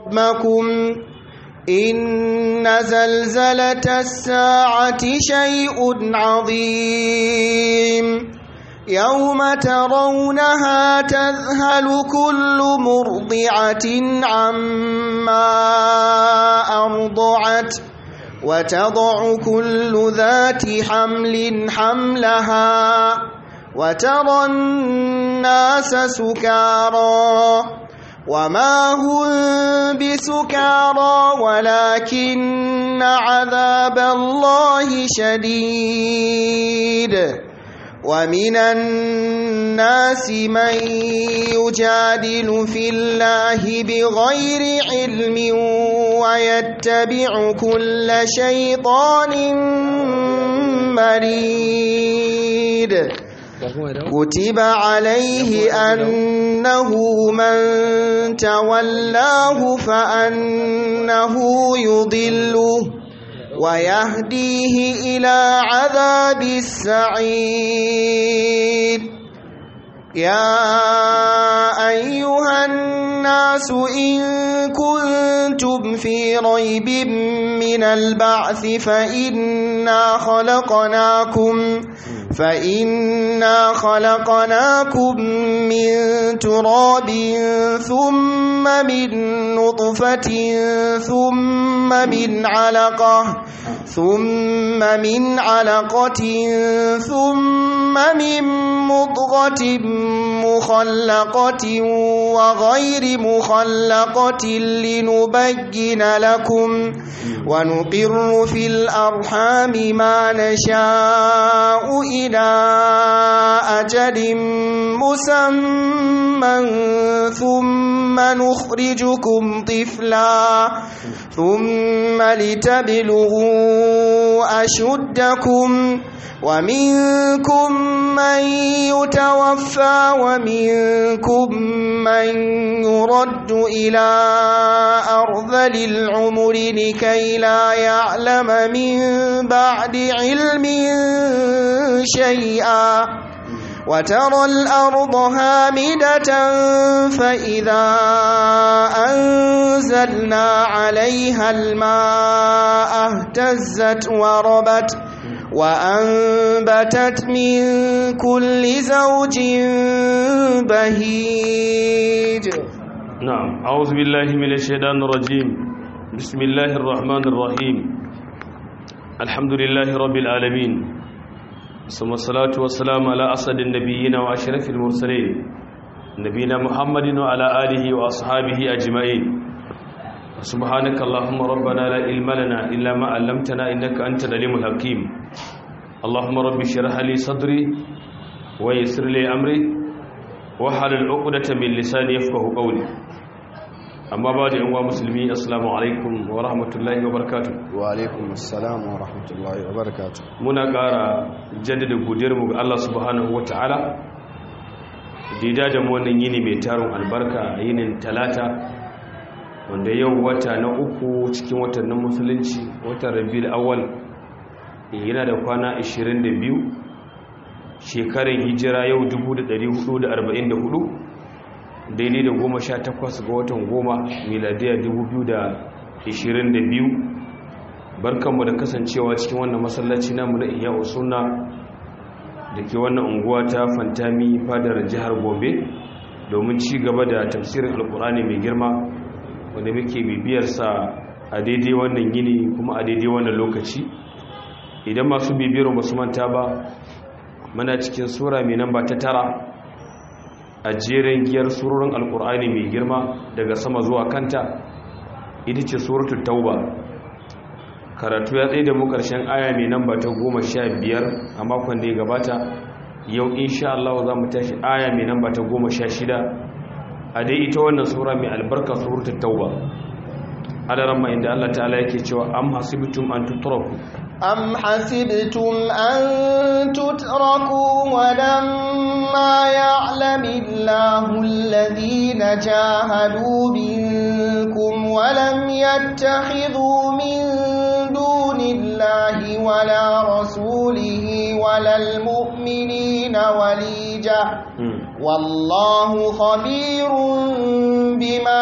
ربكم إن زلزلة الساعة شيء عظيم يوم ترونها تذهل كل مرضعة عما أرضعت وتضع كل ذات حمل حملها وترى الناس سكارى وما هم بسكارى ولكن عذاب الله شديد ومن الناس من يجادل في الله بغير علم ويتبع كل شيطان مريد كتب عليه أنه من تولاه فأنه يضله ويهديه إلى عذاب السعير يا أيها الناس إن كنتم في ريب من البعث فإنا خلقناكم فإنا خلقناكم من تراب ثم من نطفة ثم من علقة ثم من علقة ثم من مضغة مخلقة وغير مخلقة لنبين لكم ونقر في الأرحام ما نشاء إلى أجل مسمى ثم نخرجكم طفلا ثم لتبلغوا أشدكم ومنكم من يتوفى ومنكم من يرد إلى أرذل العمر لكي لا يعلم من بعد علم شيئا وترى الأرض هامدة فإذا أنزلنا عليها الماء اهتزت وربت وأنبتت من كل زوج بهيج نعم أعوذ بالله من الشيطان الرجيم بسم الله الرحمن الرحيم الحمد لله رب العالمين ثم الصلاة والسلام على أسد النبيين وأشرف المرسلين نبينا محمد وعلى آله وأصحابه أجمعين سبحانك اللهم ربنا لا علم لنا إلا ما علمتنا إنك أنت العليم الحكيم اللهم رب اشرح لي صدري ويسر لي أمري وحلل عقدة من لساني يفقه قولي amma ba da yanwa musulmi assalamu alaikum wa rahmatullahi wa barakatu wa alaikum assalam wa rahmatullahi wa barakatu muna ƙara jaddada godiyarmu ga Allah subhanahu wa ta'ala da da mu wannan yini mai tarin albarka yinin talata wanda yau wata na uku cikin watannin musulunci watan rabiul awwal yana da kwana 22 shekarar hijira yau 1444 daidai da goma sha takwas ga watan goma miladiyar biyu. barkanmu da kasancewa cikin wannan masallaci namu na iya suna da ke wannan unguwa ta fantami fadar jihar gobe domin ci gaba da tafsirin alkurani mai girma wanda muke bibiyarsa a daidai wannan yini kuma a daidai wannan lokaci idan masu bibiyar basu manta ba muna cikin sura mai namba ta tara a jerin giyar surorin alkur'ani mai girma daga sama zuwa kanta ita ce suratul tauba karatu ya tsaye da mu karshen aya mai namba ta goma sha biyar a makon da ya gabata yau insha Allah za mu tashi aya mai namba ta goma sha shida a dai ita wannan sura mai albarka suratul tauba adaran ma inda Allah ta'ala yake cewa am hasibtum an tutraku أم حسبتم أن تتركوا ولما يعلم الله الذين جاهدوا منكم ولم يتخذوا من دون الله ولا رسوله ولا المؤمنين وليجة والله خبير بما بما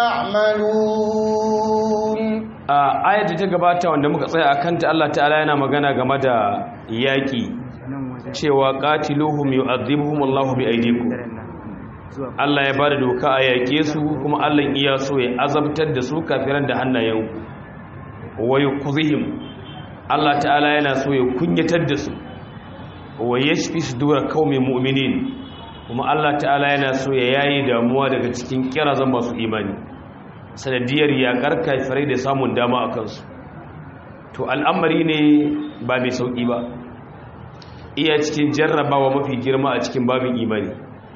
تعملون a ayar da ta gabata wanda muka tsaya a kanta Allah ta'ala yana magana game da yaƙi cewa qatiluhum yu'adhibuhum Allahu bi aydikum Allah ya bada doka a yaƙe su kuma Allah iya so ya azabtar da su kafiran da hannayen wa yuqzihim Allah ta'ala yana so ya kunyatar da su wa yashfi sudura qaumin mu'minin kuma Allah ta'ala yana so ya yayi damuwa daga cikin kirazan masu imani sanadiyar yakar kafirai da samun dama a kansu to al'amari ne ba mai sauƙi ba iya cikin jarrabawa mafi girma a cikin babin imani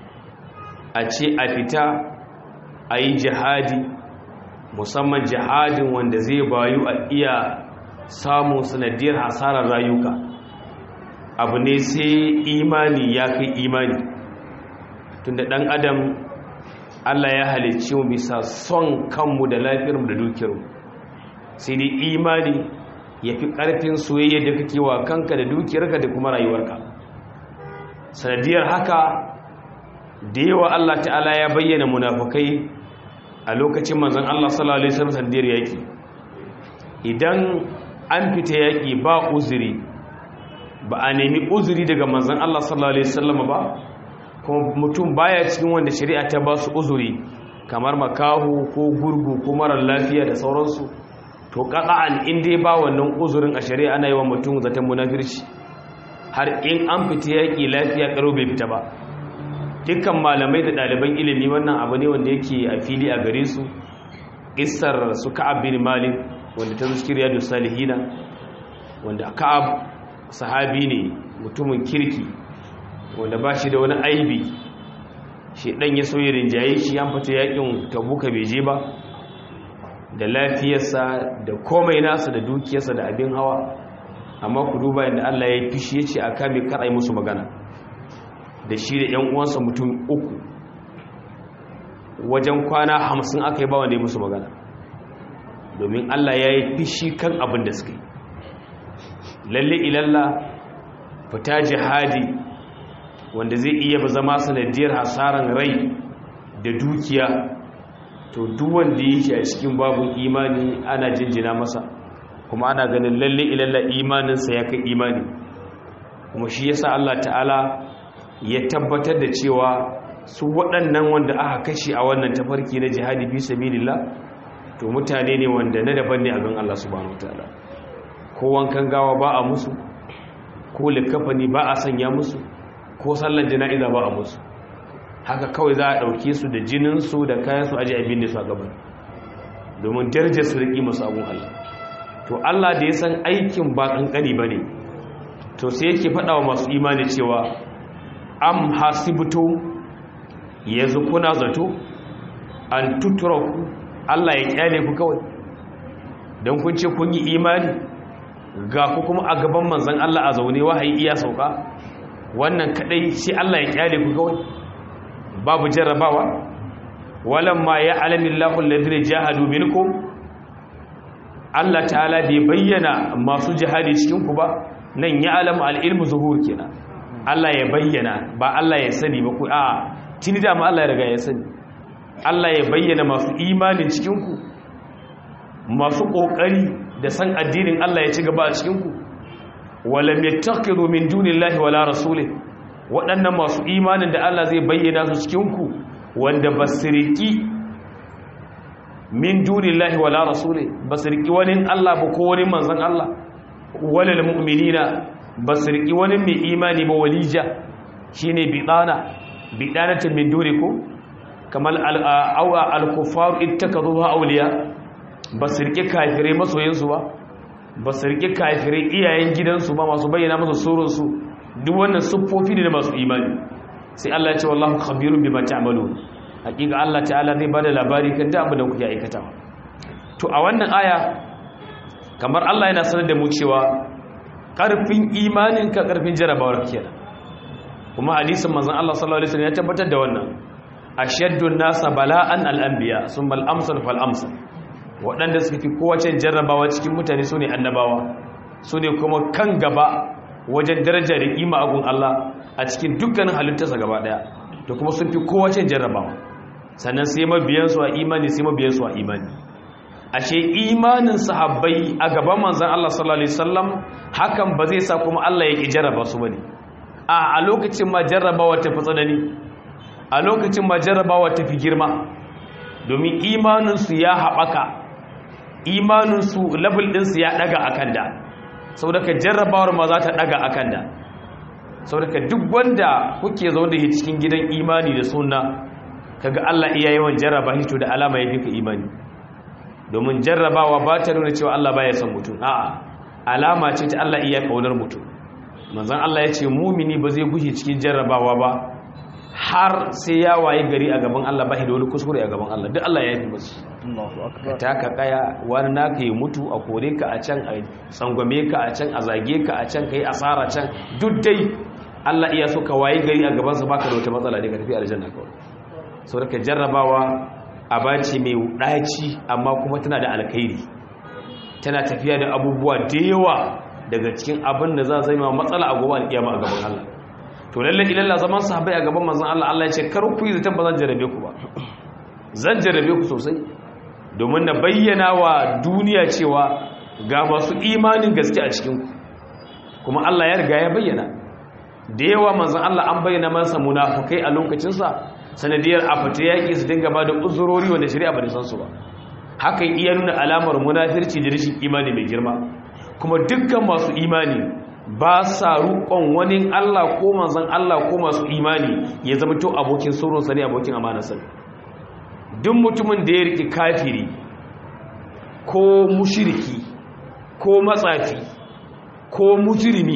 a ce a fita a yi jihadi musamman jihadin wanda zai bayu a iya samun sanadiyar hasarar rayuka abu ne sai imani ya kai imani tunda ɗan adam Allah ya halicci mu bisa son kanmu da lafiyarmu da dukiyarmu sai dai imani ya fi ƙarfin soyayya da kake wa kanka da dukiyarka da kuma rayuwarka sanadiyar haka da yawa Allah ta'ala ya bayyana munafukai a lokacin manzon Allah sallallahu alaihi wasallam sanadiyar yaki idan an fita yaki ba uzuri ba a nemi uzuri daga manzon Allah sallallahu alaihi wasallam ba kuma mutum baya cikin wanda shari'a ta ba su uzuri kamar makahu ko gurgu ko marar lafiya da sauransu to qata'an in dai ba wannan uzurin a shari'a ana yi wa mutum zaton munafirci har in an fita yaki lafiya karo bai fita ba dukkan malamai da ɗaliban ilimi wannan abu ne wanda yake a fili a gare su isar su ka'ab bin malik wanda ta zuci riyadu salihina wanda ka'ab sahabi ne mutumin kirki wanda ba shi da wani aibi shi dan ya soye rinjaye shi an fita yakin tabuka bai je ba da lafiyarsa da komai nasa da dukiyarsa da abin hawa amma ku duba yadda Allah ya fishi ya ce a kame karai musu magana da shi da ‘yan uwansa mutum uku wajen kwana hamsin aka yi ba wanda ya musu magana domin Allah ya yi fishi kan abin da suka yi lalle ilalla fita jihadi wanda zai iya zama sanadiyar hasaran rai da dukiya to duwanda ya shi a cikin babun imani ana jinjina masa kuma ana ganin lalle ilalla imaninsa ya kai imani kuma shi yasa Allah ta'ala ya tabbatar da cewa su waɗannan wanda aka kashe a wannan tafarki na jihadi fi sabilillah to mutane ne wanda na daban ne a gan Allah subhanahu wataala ko wankan gawa ba a musu ko likafani ba a sanya musu ko sallar jana'iza ba a musu haka kawai za a ɗauke su da jininsu da kayan su aji abin da su a gaban domin darajar su riƙi masu abun Allah to Allah da ya san aikin ba ƙanƙani ba ne to sai yake faɗa wa masu imani cewa am hasibtu yanzu kuna zato an tuturaku Allah ya kyale ku kawai don kun ce kun yi imani ga ku kuma a gaban manzan Allah a zaune wahayi iya sauka wannan kadai shi Allah ya kyale ku kawai babu jarrabawa walamma ya alamin lahul ladina jahadu minkum Allah ta'ala bai bayyana masu jihadi cikin ku ba nan ya alamu al-ilmu zuhur kenan Allah ya bayyana ba Allah ya sani ba ku a tuni da ma Allah ya riga ya sani Allah ya bayyana masu imanin cikinku masu kokari da san addinin Allah ya ci gaba a cikinku walam yattaqidu min dunillahi wala rasulih waɗannan masu imanin da Allah zai bayyana su cikinku wanda basiriki min dunillahi wala rasulih basiriki wani Allah ba ko wani manzon Allah walal mu'minina ba su riƙi wani mai imani ba walija shi ne biɗana biɗanatin min duri ko kamar alkufaru ita ka zuwa auliya ba su riƙi kafirai masoyinsu ba ba su riƙi kafirai iyayen gidansu ba masu bayyana masu tsoronsu duk wannan siffofi ne da masu imani sai Allah ya ce wallahu khabirun bima ta'malu hakika Allah ta'ala zai bada labari kan da abin da kuke aikatawa to a wannan aya kamar Allah yana sanar da mu cewa ƙarfin imaninka ƙarfin jarabawar kenan kuma hadisin manzon Allah sallallahu alaihi wasallam ya tabbatar da wannan ashaddun nasa bala'an al-anbiya summa al-amsal fal amsal waɗanda suka fi kowace jarrabawa cikin mutane sune annabawa sune kuma kan gaba wajen daraja da kima a gun Allah a cikin dukkanin halittarsa gaba daya to kuma sun fi kowace jarrabawa sannan sai mabiyansu a imani sai mabiyansu a imani ashe imanin sahabbai a gaban manzon Allah sallallahu alaihi wasallam hakan ba zai sa kuma Allah ya ki jarraba su bane a a lokacin ma jarrabawa ta fi tsanani a lokacin ma jarrabawa ta fi girma domin imanin su ya haɓaka imanin su level din su ya daga akan da saboda ka jarrabawar ma za ta daga akan da saboda duk wanda kuke zaune da cikin gidan imani da sunna kaga Allah iya yawan jarraba shi to da alama ya fika imani domin jarrabawa ba ta nuna cewa Allah baya son mutum a'a alama ce ta Allah iya kaunar mutum manzon Allah ya ce mumini ba zai gushe cikin jarrabawa ba har sai ya waye gari a gaban Allah ba shi da wani kuskure a gaban Allah duk Allah ya yi musu ka taka kaya wani naka yi mutu a kore ka a can a tsangwame ka a can a zage ka a can ka yi asara can duk dai Allah iya so ka waye gari a gabansa baka da wata matsala ne ka tafi aljanna kawai sau da ka jarrabawa a bace mai ɗaci amma kuma tana da alkhairi tana tafiya da abubuwa da yawa daga cikin abin da za zai ma matsala a gobe alƙiyama a gaban Allah to lalle ilalla zaman sahabbai a gaban manzon Allah Allah ya ce kar ku yi zaton ba zan jarrabe ku ba zan jarrabe ku sosai domin na bayyana wa duniya cewa ga masu imanin gaske a cikin ku kuma Allah ya riga ya bayyana da yawa manzon Allah an bayyana masa munafukai a lokacinsa sanadiyar a fita yaƙi su dinga ba da uzurori wanda shari'a ba da san su ba hakan iya nuna alamar munafirci da rashin imani mai girma kuma dukkan masu imani ba sa rukon wani Allah ko manzon Allah ko masu imani ya zama to abokin sauran sa ne abokin amana sa duk mutumin da ya riki kafiri ko mushriki ko matsafi ko mujrimi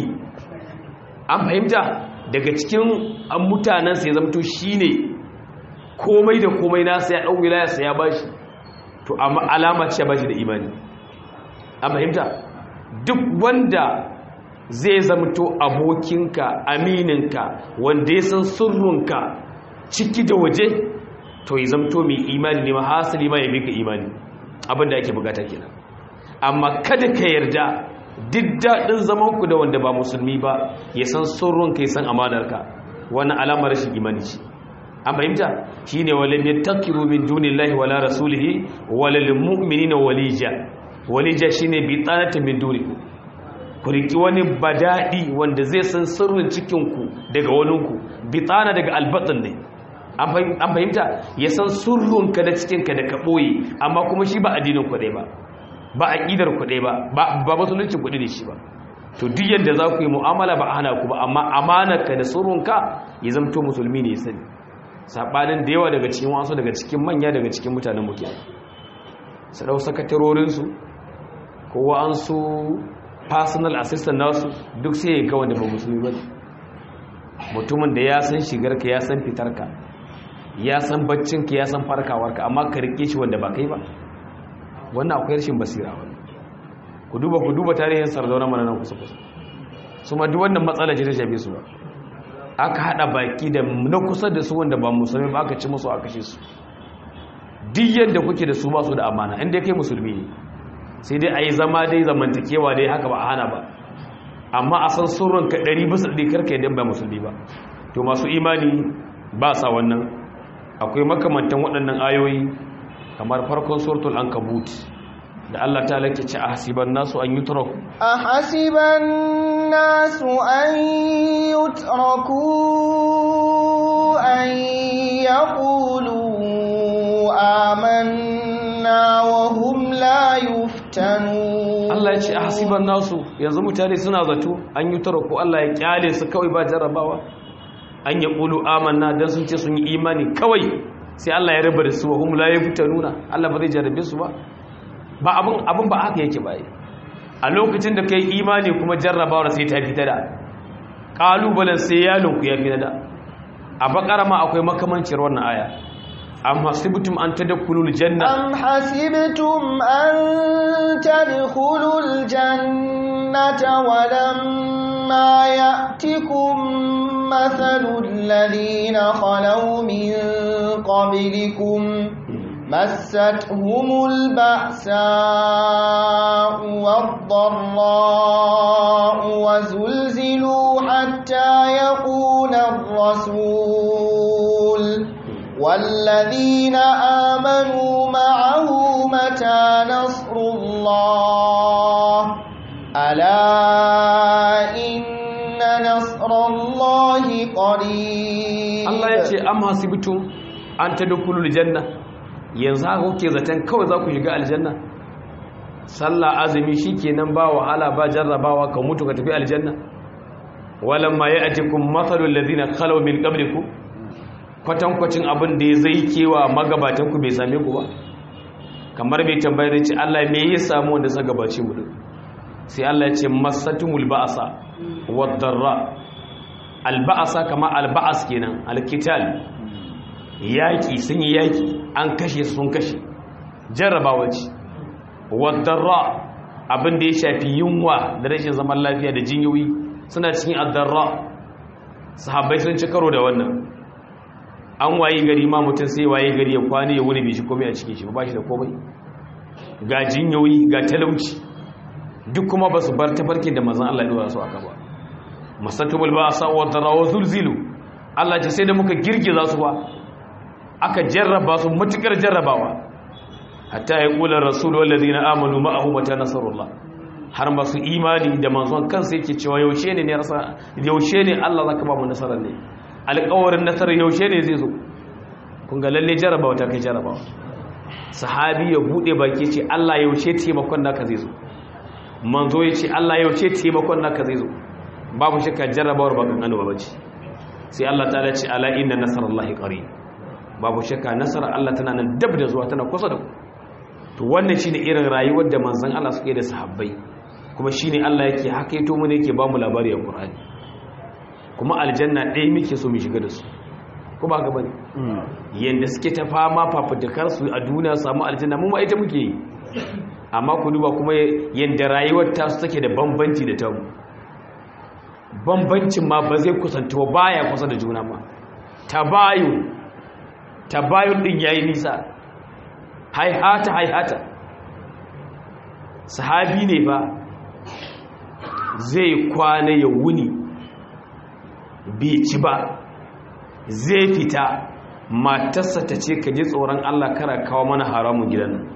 an fahimta daga cikin mutanensa ya zama to shine komai da komai nasa ya ɗau wilayarsa ya bashi to amma alama ce bashi da imani a fahimta duk wanda zai zamto abokinka amininka wanda ya san sirrinka ciki da waje to ya zamto mai imani ne mahasali ma ya bi ka imani abinda ake bukata kenan amma kada ka yarda duk daɗin zamanku da wanda ba musulmi ba ya san sirrinka ya san amanarka wannan alamar rashin imani ce an fahimta shi ne wale mai takiru min dunillahi wala rasulihi wala lilmu'minina walija walija shi ne bi tsanata min duniku ku riki wani badaɗi wanda zai san sirrin cikinku daga waninku bi tsana daga albatsin ne an fahimta ya san sirrinka da cikinka da ka ɓoye amma kuma shi ba addinin kuɗe ba ba aƙidar kuɗe ba ba musuluncin kuɗi da shi ba to duk yadda za ku yi mu'amala ba hana ku ba amma amanarka da sirrinka ya zamto musulmi ne ya sani saɓanin da yawa daga cikin wasu daga cikin manya daga cikin mutanen muke su ɗau sakatarorinsu ko wa'ansu personal assistant nasu duk sai ya ga wanda ba musulmi ba mutumin da ya san shigarka ya san fitarka ya san baccinka ya san farkawarka amma ka rike shi wanda ba kai ba wannan akwai rashin basira wani ku duba ku duba tarihin sardauna mana nan kusa kusa su ma duk wannan matsala ce ta shafe su ba aka hada baki da na kusa da su wanda ba musulmi ba aka ci musu aka kashe su duk yadda kuke da su ba su da amana inda kai musulmi ne sai dai a yi zama dai zamantakewa dai haka ba a hana ba amma a san surun ka ɗari bisa ɗari karka yadda ba musulmi ba to masu imani ba sa wannan akwai makamantan waɗannan ayoyi kamar farkon suratul ankabut da Allah ta lake ce a hasiban nasu an yutraku a hasiban nasu an yutraku an yaqulu amanna wa hum la yuftanu Allah ya ce a hasiban nasu yanzu mutane suna zato an yutraku Allah ya kyale su kawai ba jarrabawa an yaqulu amanna dan sun ce sun yi imani kawai sai Allah ya rabar su wa hum la yuftanuna Allah ba zai jarrabe su ba ba abin abin ba haka yake bai a lokacin da kai imani kuma jarrabawar sai ta fita da kalubalen sai yalon ku ya fita da a bakara ma akwai makamancin wannan aya am hasibtum an tadkhulul janna am hasibtum an tadkhulul jannata wa lamma ya'tikum mathalul ladina khalaw min qablikum مستهم البأساء والضراء وزلزلوا حتى يقول الرسول والذين آمنوا معه متى نصر الله ألا إن نصر الله قريب Allah ya ce am hasibtum an tadkhulul janna yanzu haka kuke zaton kawai za ku shiga aljanna sallah azumi shikenan ba wahala ba jarrabawa ka mutu ka tafi aljanna walamma ya'tikum mathalul ladina khalaw min qablikum kwatankwacin abin da zai kewa magabatan ku bai same ku ba kamar bai tambayar ce Allah me ya samu wanda suka gabace mu din sai Allah ya ce masatumul ba'sa wad-darra al-ba'sa kama al-ba'as kenan al-qital yaki sun yi yaki an kashe sun kashe jarrabawa ce wad-darra abin da ya shafi yunwa da rashin zaman lafiya da jinyoyi suna cikin ad-darra sahabbai sun ci karo da wannan an waye gari ma mutum sai waye gari ya kwane ya wuni bai shi komai a cikin shi ba shi da komai ga jinyoyi ga talauci duk kuma ba su bar tafarkin da mazan Allah ya dora su aka ba masatumul ba sa wa darawa zulzilu Allah ce sai da muka girgiza su ba aka jarraba su matukar jarrabawa hatta ya kula rasulu wallazina amanu ma'ahu mata nasarullah har masu imani da manzon kansa yake cewa yaushe ne ne rasa yaushe ne Allah zaka ba mu nasarar ne alƙawarin nasarar yaushe ne zai zo kun ga lalle jarrabawa ta kai jarrabawa sahabi ya bude baki ce Allah yaushe taimakon naka zai zo manzo ya ce Allah yaushe taimakon naka zai zo babu shakka jarrabawar ba kan annoba bace sai Allah ta ce ala inna nasarallahi qarib babu shakka nasarar Allah tana nan dab da zuwa tana kusa da ku to wannan shine irin rayuwar da manzon Allah suke da sahabbai kuma shine Allah yake hakaito mu ne yake ba mu labari a Qur'ani kuma aljanna ɗaya muke so mu shiga da su ko ba ka bane yanda suke ta fama fafutukar su a duniya samu aljanna mu ma ita muke yi amma ku duba kuma yanda rayuwar ta su take da bambanci da ta mu bambancin ma ba zai kusanta ba baya kusa da juna ma tabayu tabayu din yayi nisa haihata haihata sahabi ne ba zai kwana ya wuni bai ci ba zai fita matarsa ta ce ka ji tsoron Allah kara kawo mana haramun gidan nan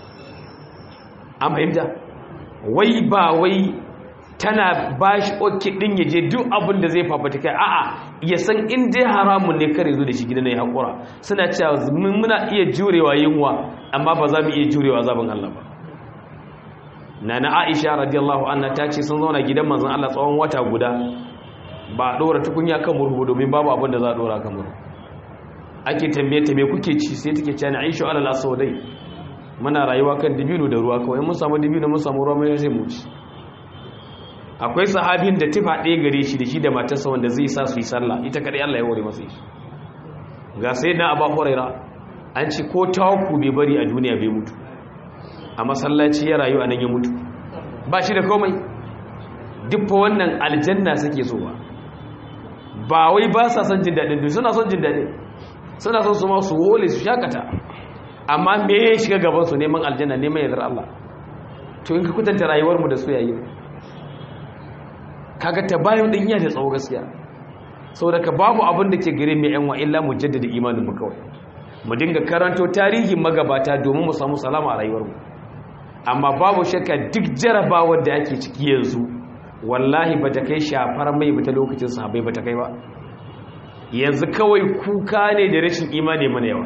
an fahimta wai ba wai tana ba shi oke ɗin ya je duk abin da zai fafata kai a'a ya san in dai haramun ne kare zo da shi gidan ya haƙura suna cewa muna iya jurewa yunwa amma ba za mu iya jurewa zaben Allah ba nana Aisha radiyallahu anha ta ce sun zauna gidan manzon Allah tsawon wata guda ba a ɗora tukunya kan murhu domin babu abin da za a ɗora kan murhu ake tambaye ta me kuke ci sai take cewa Aisha alal aswadai muna rayuwa kan dibino da ruwa kawai mun samu dibino mun samu ruwa mai sai mu ci akwai sahabin da tufa ɗaya gare shi da shi da matarsa wanda zai sa su yi sallah ita kadai Allah ya hore masa shi ga sai na Abu Huraira an ci ko tawaku bai bari a duniya bai mutu a masallaci ya rayu a nan ya mutu ba shi da komai duk fa wannan aljanna suke so ba ba wai ba sa son jin daɗin duk suna son jin daɗin suna son su ma su wole su shakata amma me ya shiga gaban su neman aljanna neman yardar Allah to in ka kutanta rayuwar mu da su yayi kaga ta bayan din iya da tsawo gaskiya saboda ka babu abin da ke gare mu yan wa illa mu jaddada imanin mu kawai mu dinga karanto tarihin magabata domin mu samu salama a rayuwar mu amma babu shakka duk jarabawar da ake ciki yanzu wallahi ba ta kai shafar mai ba ta lokacin sahabai ba ta kai ba yanzu kawai kuka ne da rashin imani mana yawa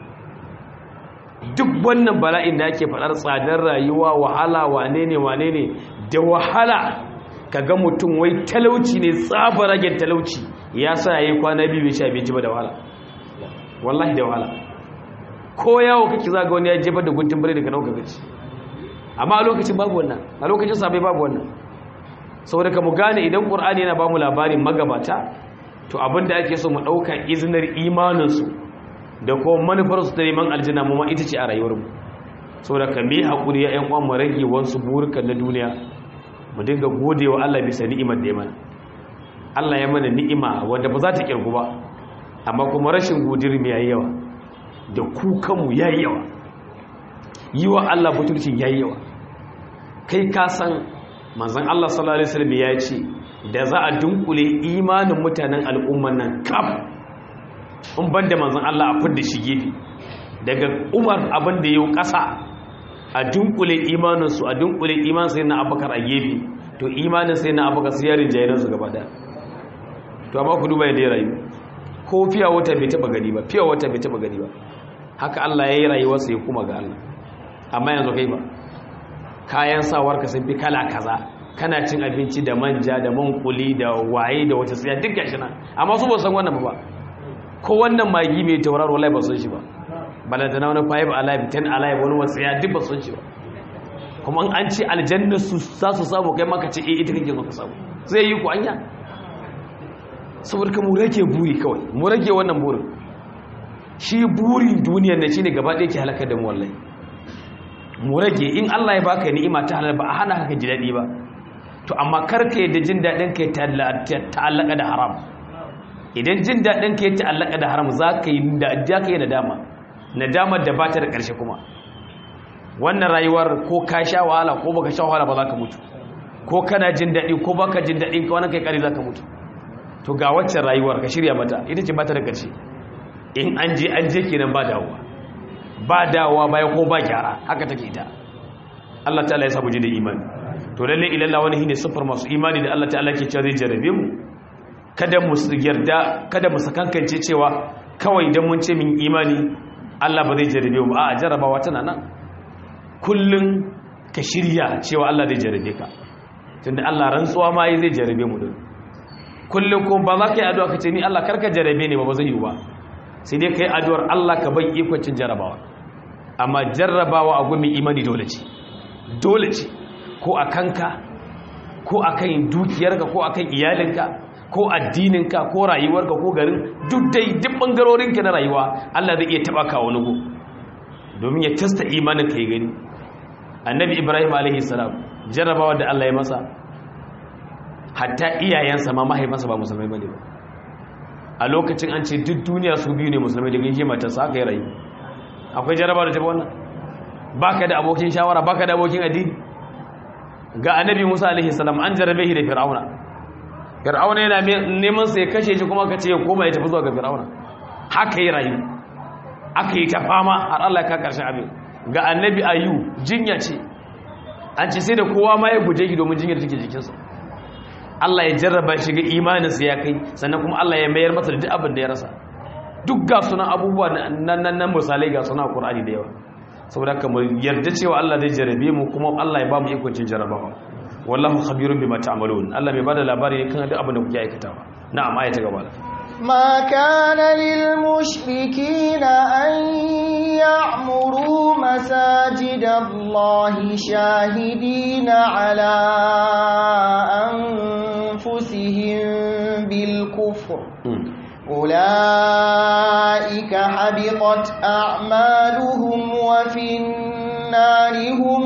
duk wannan bala'in da ake faɗar tsadar rayuwa wahala wane ne wane ne da wahala ka ga mutum wai talauci ne tsabar ragen talauci ya sa ya yi kwana biyu bai sha abinci ba da wahala wallahi da wahala ko yawo kake za ga wani ya jefar da guntun bare daga nauka gaci amma a lokacin babu wannan a lokacin sabai babu wannan saboda ka mu gane idan ƙur'ani yana ba mu labarin magabata to abinda ake so mu ɗauka izinar imaninsu da kuma manufarsu ta neman aljanna mu ma ita ce a rayuwarmu saboda ka mi haƙuri ya ƴan uwan mu rage wasu burukan na duniya mu dinga gode wa Allah bisa ni'imar da ya mana Allah ya mana ni'ima wanda ba za ta kirgu ba amma kuma rashin godiyar mu yayi yawa da kukanmu yayi yawa yi wa Allah butulcin yayi yawa kai ka san manzon Allah sallallahu alaihi wasallam ya ce da za a dunkule imanin mutanen al'umman nan kaf in ban da manzon Allah a fidda shi gefe daga umar abin da yau ƙasa a dunkule imaninsu a dunkule iman sai na abakar a gefe to imanin sai na abakar sai yarin jayaransu gaba daya to amma ku duba yadda ya rayu ko fiya wata bai taba gani ba fiya wata bai taba gani ba haka Allah ya yi rayuwarsa ya kuma ga Allah amma yanzu kai ba kayan sawarka sun fi kala kaza kana cin abinci da manja da mankuli da waye da wata tsaya duk gashi nan amma su ba san wannan ba ko wannan magi mai tauraro wallahi ba san shi ba balanta na wani five alive ten alive wani wasu ya duk ba san shi ba kuma an ce aljanna su za su samu kai maka ce eh ita kake zo ka samu zai yi ku anya saboda ka mu rage buri kawai mu rage wannan burin shi burin duniyar ne shine gaba ɗaya ke halaka da mu wallahi mu rage in Allah ya baka ni'ima ta halal ba a hana ka ji daɗi ba to amma karka yadda jin daɗin ka ya ta'allaka da haram idan jin daɗin ka ya ta'allaka da haram za ka yi nadama nadamar da ba ta da ƙarshe kuma wannan rayuwar ko ka sha wahala ko baka sha wahala ba za ka mutu ko kana jin daɗi ko baka jin daɗi ka wani kai ƙari za ka mutu to ga waccan rayuwar ka shirya mata ita ce ba ta da ƙarshe in an je an je kenan ba dawowa ba dawowa bayan ko ba gyara haka take ita Allah ta'ala ya samu ji da imani to lalle ilalla wani shine sifar masu imani da Allah ta'ala ke cewa zai jarabe mu kada mu yarda kada mu sakankance cewa kawai dan mun ce min imani Allah ba zai jarabe mu a jarabawa tana nan kullun ka shirya cewa Allah zai jarabe ka tunda Allah rantsuwa ma yi zai jarabe mu din kullun kuma ba za ka yi addu'a ka ce ni Allah karka jarabe ne ba ba zai yi ba sai dai kai addu'ar Allah ka bai ikon cin jarabawa amma jarrabawa a gumi imani dole ce dole ce ko a kanka ko a kan dukiyarka ko a kan iyalinka ko addininka ko rayuwarka ko garin duk dai duk bangarorinka na rayuwa Allah zai iya taba ka wani go domin ya tasta imanin ka yi gani annabi ibrahim alaihi salam jarrabawa da Allah ya masa hatta iyayensa ma mahaifansa ba musulmai bane ba a lokacin an ce duk duniya su biyu ne musulmai da gaishe matarsa aka yi rayu akwai jarrabawa da ta wannan baka da abokin shawara baka da abokin addini ga annabi Musa alaihi salam an jarabe shi da Fir'auna Fir'auna yana neman sai kashe shi kuma kace ya koma ya tafi zuwa ga Fir'auna haka yi rayu aka yi ta fama har Allah ya ka karshen abin ga annabi Ayu jinya ce an ce sai da kowa ma ya guje shi domin jinyar take jikinsa Allah ya jarraba shi ga imaninsa ya kai sannan kuma Allah ya mayar masa da duk abin da ya rasa duk ga sunan abubuwa nan nan misalai ga sunan Qur'ani da yawa saboda haka mu yarda cewa Allah zai jarabe mu kuma Allah ya ba mu ikon cin jarabawa wallahu khabirun bima ta'malun Allah mai bada labari ne kan duk abin da kuke aikatawa na'am ayata gaba ما كان للمشركين أن يعمروا مساجد الله شاهدين على أنفسهم بالكفر أولئك حبطت أعمالهم وفي النار هم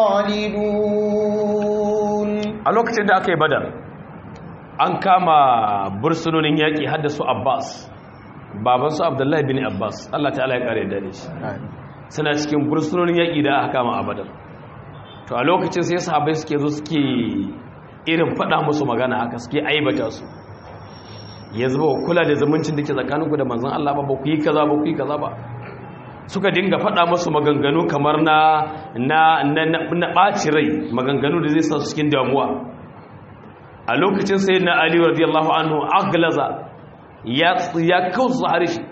خالدون a lokacin da aka yi badar an kama bursunonin yaƙi haddasu abbas babansu abdullahi bin abbas allah ta'ala ya ƙare da shi suna cikin bursunonin yaƙi da aka kama a badar to a lokacin sai sahabai suke zo suke irin faɗa musu magana haka suke aibata su ya zuba kula da zumuncin da ke tsakaninku da manzan Allah ba ba ku yi kaza ba ku yi kaza ba suka dinga faɗa musu maganganu kamar na na na na ɓaci rai maganganu da zai sa su cikin damuwa a lokacin sai na Ali radiyallahu anhu aglaza ya ya kausa harshe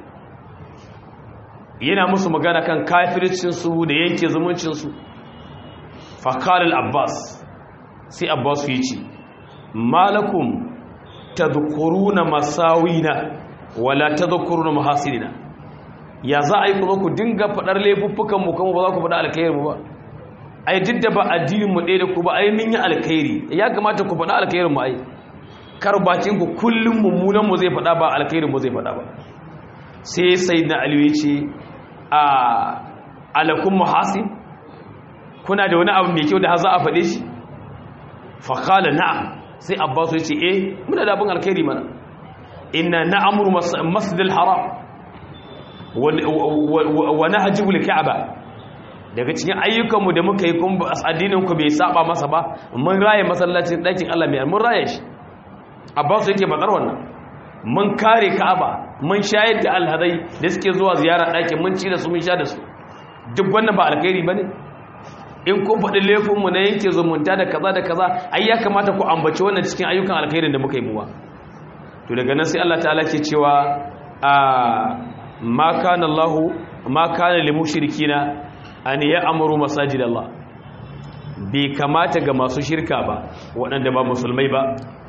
yana musu magana kan kafircin su da yanke zumuncin su fa qala al-abbas sai abbas ya ce malakum tadhkuruna masawina wala tadhkuruna mahasinina ya za a yi kuma ku dinga fadar laifuffukan mu kuma ba za ku fada alkhairin mu ba ai duk da ba addinin mu ɗaya da ku ba ai mun yi alkhairi ya kamata ku fada alkhairin mu ai kar bakin ku kullum mummunan mu zai fada ba alkhairin mu zai fada ba sai sayyidina ali ya ce a alakum muhasin kuna da wani abu mai kyau da za a fade shi fa qala na'am sai abbasu ya ce eh muna da abin alkhairi mana inna na'amuru masjidil haram wa nahjibul ka'aba daga cikin ayyukanmu da muka yi kun addinin ku bai saba masa ba mun raye masallacin dakin Allah mai mun raye shi abbasu yake bakar wannan mun kare ka'aba mun shayar da alhazai da suke zuwa ziyara ɗakin mun ci da su mun sha da su duk wannan ba alkhairi ba ne in kun faɗi laifinmu na yanke zumunta da kaza da kaza ai ya kamata ku ambaci wannan cikin ayyukan alkhairin da muka yi muwa to daga nan sai Allah ta'ala ke cewa a ma kana Allah ma kana lil mushrikina an ya'muru masajid Allah bai kamata ga masu shirka ba waɗanda ba musulmai ba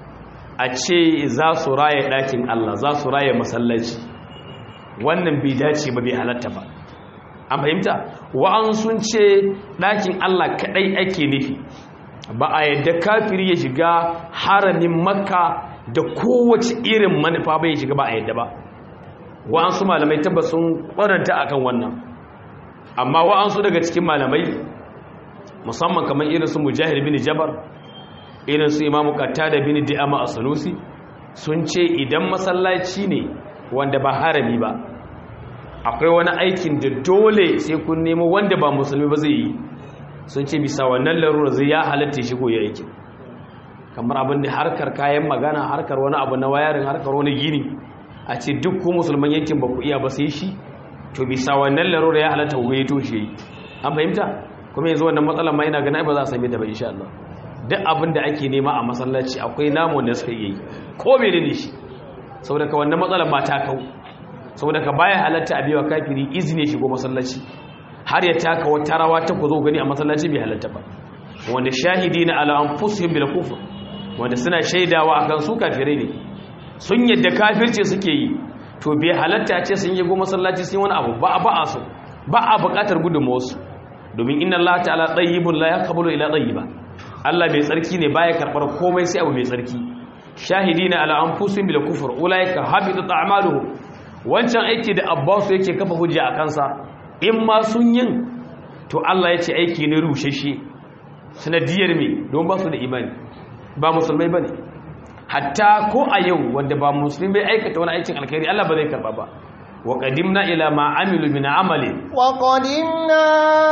a ce za su raye ɗakin Allah za su raye masallaci wannan bai dace ba bai halatta ba an fahimta wa'an sun ce ɗakin Allah kaɗai ake nufi ba a yadda kafiri ya shiga haramin makka da kowace irin manufa bai shiga ba a yadda ba wa'an su malamai tabbas sun ƙwaranta akan wannan amma wa'an su daga cikin malamai musamman kamar irin su mujahid bin jabar irin su imamu da bin di'ama a sanusi sun ce idan masallaci ne wanda ba harami ba akwai wani aikin da dole sai kun nemo wanda ba musulmi ba zai yi sun ce bisa wannan larura zai ya halatta shigo ya aikin kamar abin da harkar kayan magana harkar wani abu na wayarin harkar wani gini a ce duk ku musulman yankin ba ku iya ba sai shi to bisa wannan larura ya halatta ku ya toshe yi an fahimta kuma yanzu wannan matsalar ma ina gana ba za a same ta ba insha Allah duk abin da ake nema a masallaci akwai namu da suka yi ko menene shi saboda ka wannan matsalar ma ta kau saboda ka baya halatta a biwa kafiri izini shigo masallaci har ya taka wata rawa ta ku zo gani a masallaci bai halatta ba wanda shahidi na ala anfusihim bil kufr wanda suna shaidawa akan su kafirai ne sun yadda kafirce suke yi to bai halatta ce sun yi go masallaci sun wani abu ba a ba a so ba a buƙatar gudunmawarsu domin inna Allah ta'ala tayyibun la yaqbalu ila tayyiba Allah mai tsarki ne baya karbar komai sai abu mai tsarki shahidina ala anfusihim bil kufr ulaika habitat a'maluhum wancan aiki da Abbas yake kafa hujja a kansa in ma sun yin to Allah ya ce aiki ne rusheshe sanadiyar me don ba su da imani ba musulmai bane hatta ko a yau wanda ba musulmi bai aikata wani aikin alkhairi Allah ba zai karba ba wa qadimna ila ma amilu min amali wa qadimna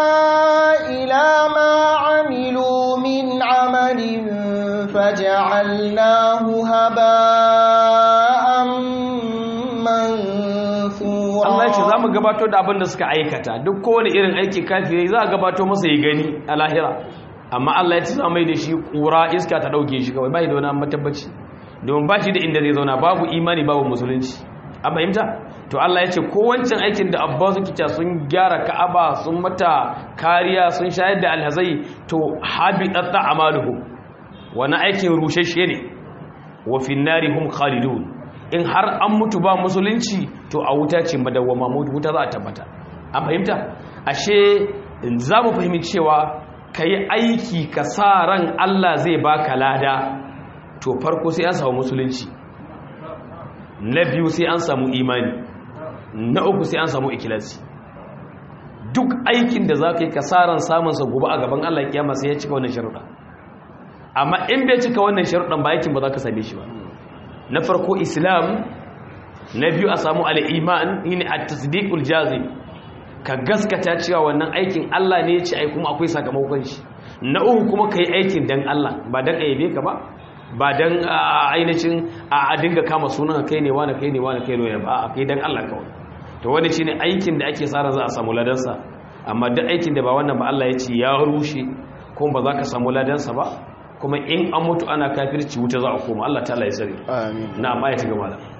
ila ma amilu min amalin faj'alnahu haba'an mansura Allah ya ce zamu gabato da abin da suka aikata duk kowane irin aiki kafiri za a gabato masa ya gani a lahira amma Allah ya ce za mai da shi kura iska ta dauke shi kawai bai da wani matabbaci domin ba shi da inda zai zauna babu imani babu musulunci a fahimta to Allah ya ce ko wancan aikin da abba suke ta sun gyara ka'aba sun mata kariya sun shayar da alhazai to habitat a'maluhum wani aikin rushashe ne wa fin nari hum khalidun in har an mutu ba musulunci to a wuta ce madawwama wuta za a tabbata an fahimta ashe za mu fahimci cewa ka yi aiki ka sa ran Allah zai baka lada to farko sai an samu musulunci na biyu sai an samu imani na uku sai an samu ikilasi duk aikin da za ka yi kasaran samunsa gobe a gaban Allah kiyama sai ya cika wannan sharuɗa amma in bai cika wannan sharuɗan ba aikin ba za ka same shi ba na farko islam na biyu a samu al'iman yin a tasdiqul jazim ka gaskata cewa wannan aikin Allah ne ya ce ai kuma akwai sakamakon shi na uku kuma ka yi aikin dan Allah ba dan aibe ka ba ba don ainihin a dinga kama sunan kai ne wani kai ne wani kai ne ba a kai don Allah kawai to wani shine aikin da ake tsara za a samu ladansa amma duk aikin da ba wannan ba Allah ya ce ya rushe kuma ba za ka samu ladansa ba kuma in an mutu ana kafirci wuta za a koma Allah ta Allah ya sani amin na amma ya ci gaba da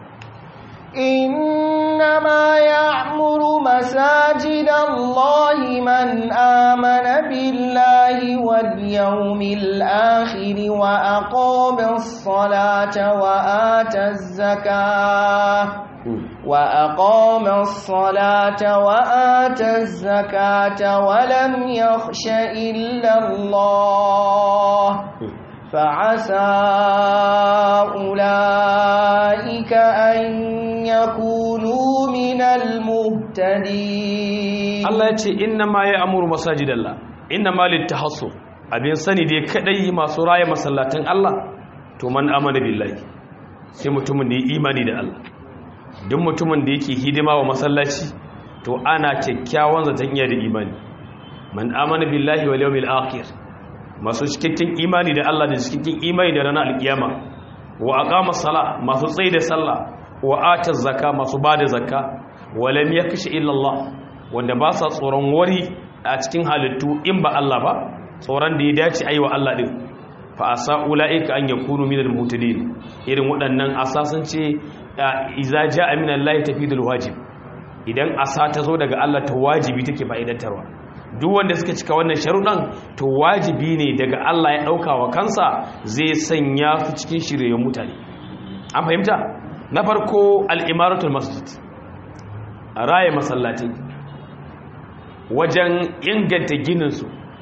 إنما يعمر مساجد الله من آمن بالله واليوم الآخر وأقام الصلاة وآتى الزكاة وأقام الصلاة وآتى الزكاة ولم يخش إلا الله فعسى أولئك أن يكونوا من المهتدين Allah ya ce inna ma ya amuru masajidallah inna ma littahassu abin sani dai kadai masu raya masallatan Allah to man amana billahi sai mutumin da ya imani da Allah duk mutumin da yake hidima wa masallaci to ana kyakkyawan zaton iya da imani man amana billahi wal yawmil akhir masu cikakken imani da Allah da cikakken imani da ranar alkiyama wa aqama sala masu tsayi da sallah wa ata zakka masu bada zakka walam yakshi illa Allah wanda ba sa tsoron wari a cikin halittu in ba Allah ba tsoron da ya dace ayi wa Allah din fa asa ulaika an yakunu minal mutadin irin waɗannan asasan ce iza jaa min Allah tafidul wajib idan asa ta zo daga Allah ta wajibi take fa'idantarwa duk wanda suka cika wannan sharuɗan to wajibi ne daga Allah ya ɗauka wa kansa zai sanya su cikin shiryayyun mutane an fahimta na farko al'imaratul masjid a raya masallatai wajen inganta gininsu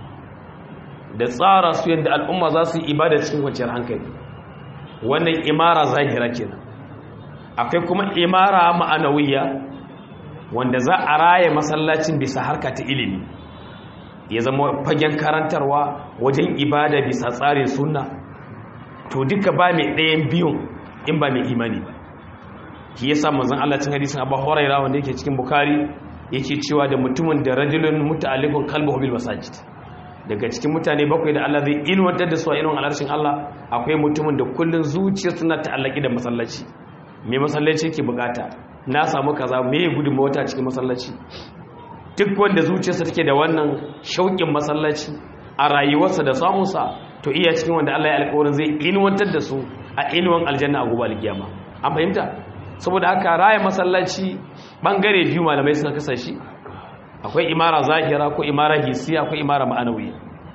da tsara su yadda al'umma za su yi ibada cikin kwanciyar hankali wannan imara zahira kenan akwai kuma imara ma'anawiya wanda za a raya masallacin bisa harka ta ilimi ya zama fagen karantarwa wajen ibada bisa tsarin sunna to duka ba mai ɗayan biyun in ba mai imani ba shi yasa manzon Allah cin hadisin Abu Hurairah wanda yake cikin Bukhari yake cewa da mutumin da rajulun muta'alliqun qalbuhu bil masajid daga cikin mutane bakwai da Allah zai ilmantar da su a irin alarshin Allah akwai mutumin da kullun zuciyar suna ta'allaki da masallaci me masallaci yake bukata na samu kaza me gudunmawa ta cikin masallaci duk wanda zuciyarsa take da wannan shauƙin masallaci a rayuwarsa da samunsa to iya cikin wanda Allah ya alƙawarin zai inuwantar da su a inuwan aljanna a gobe alkiyama an fahimta saboda haka raya masallaci bangare biyu malamai suka kasa shi akwai imara zahira ko imara hisiya akwai imara ma'anawi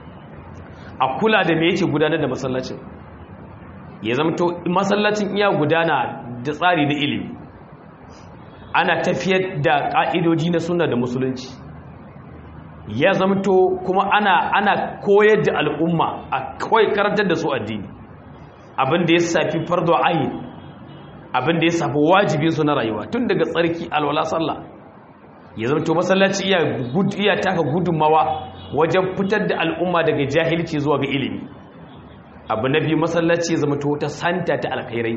a kula da me yake gudanar da masallacin ya zamto masallacin iya gudana da tsari na ilimi ana tafiyar da ƙa'idoji na suna da musulunci ya zamto kuma ana ana koyar da al'umma a kawai karantar da su addini abin da ya safi fardo ayin abin da ya safi wajibinsu na rayuwa tun daga tsarki alwala sallah ya zamto masallaci iya iya taka gudunmawa wajen fitar da al'umma daga jahilci zuwa ga ilimi abu na biyu masallaci ya zamto ta santa ta alkhairai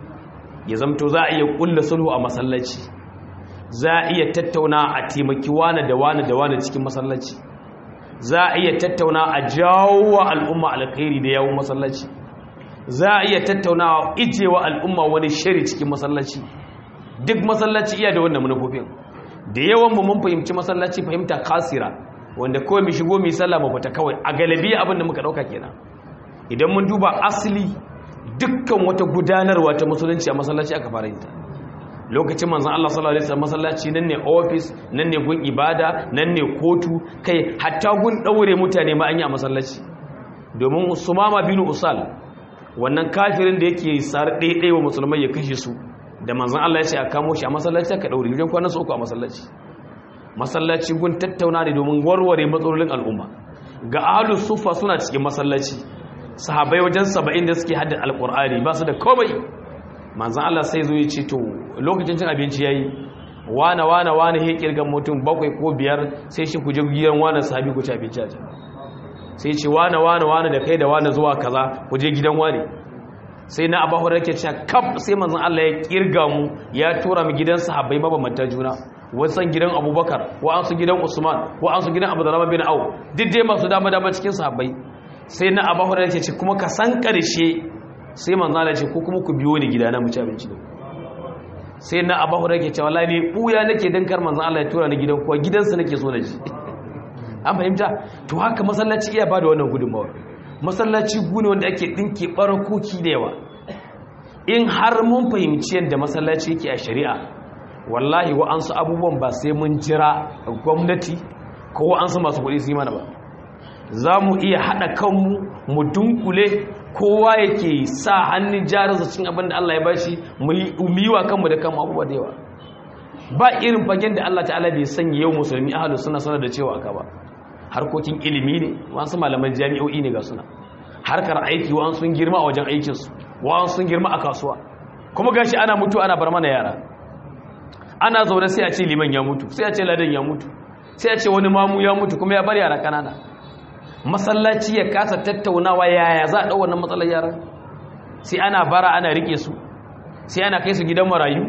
ya zamto za a iya kulla sulhu a masallaci za a iya tattauna a taimaki wane da wane da wane cikin masallaci za a iya tattauna a jawo wa al'umma alkhairi da yawon masallaci za a iya tattauna a ijewa al'umma wani shari cikin masallaci duk masallaci iya da wannan manufofin da yawan mu mun fahimci masallaci fahimta kasira wanda kawai mu shigo mu sallah mu fita kawai a galabi abin da muka dauka kenan idan mun duba asali dukkan wata gudanarwa ta musulunci a masallaci aka fara yin ta lokacin manzon Allah sallallahu alaihi wasallam masallaci nan ne office nan ne gun ibada nan ne kotu kai hatta gun daure mutane ma an yi a masallaci domin Sumama bin Usal wannan kafirin da yake sar daidai wa musulmai ya kashe su da manzon Allah ya ce a kamo shi a masallaci aka daure wajen kwana uku a masallaci masallaci gun tattauna ne domin warware matsalolin al'umma ga ahlus sufa suna cikin masallaci sahabai wajen saba'in da suke haddar alkur'ani ba su da komai manzan Allah sai zo ya ce to lokacin cin abinci ya yi wane wane wane ya kirgan mutum bakwai ko biyar sai shi ku je gidan wane sahabi ku ci abinci a can sai ce wane wane wane da kai da wane zuwa kaza ku je gidan wane sai na abu hurairar ke cewa kaf sai manzan Allah ya kirga mu ya tura mu gidan sahabbai mabambanta juna wasan gidan abubakar wa'ansu gidan usman wa'ansu gidan abu da bin au duk dai masu dama dama cikin sahabbai sai na abu hurairar ke ce kuma ka san ƙarshe sai manzala ce ko kuma ku biyo ni gida na mu ci abinci ne sai na abu hurairar ke ce wallahi ne buya nake dan kar manzan Allah ya tura ni gidan kuwa gidansa nake so na ji an fahimta to haka masallaci iya bada wannan gudunmawa masallaci gune wanda ake dinke barakoki da yawa in har mun fahimci yadda masallaci yake a shari'a wallahi wa'ansu abubuwan ba sai mun jira gwamnati ko wa'ansu masu kuɗi su yi mana ba za mu iya haɗa kanmu mu dunkule kowa yake sa hannun jarinsa cikin abin da Allah ya bashi mu yi wa kanmu da kanmu abubuwa da yawa ba irin fagen da Allah ta'ala bai sanya yau musulmi ahalu suna sanar da cewa aka ba harkokin ilimi ne wasu malaman jami'o'i ne ga suna harkar aiki wa sun girma a wajen aikinsu wa sun girma a kasuwa kuma gashi ana mutu ana bar mana yara ana zaune sai a ce liman ya mutu sai a ce ladan ya mutu sai a ce wani mamu ya mutu kuma ya bar yara kanana masallaci ya kasa tattaunawa yaya za a ɗau wannan matsalar yaran sai ana bara ana rike su sai ana kai su gidan marayu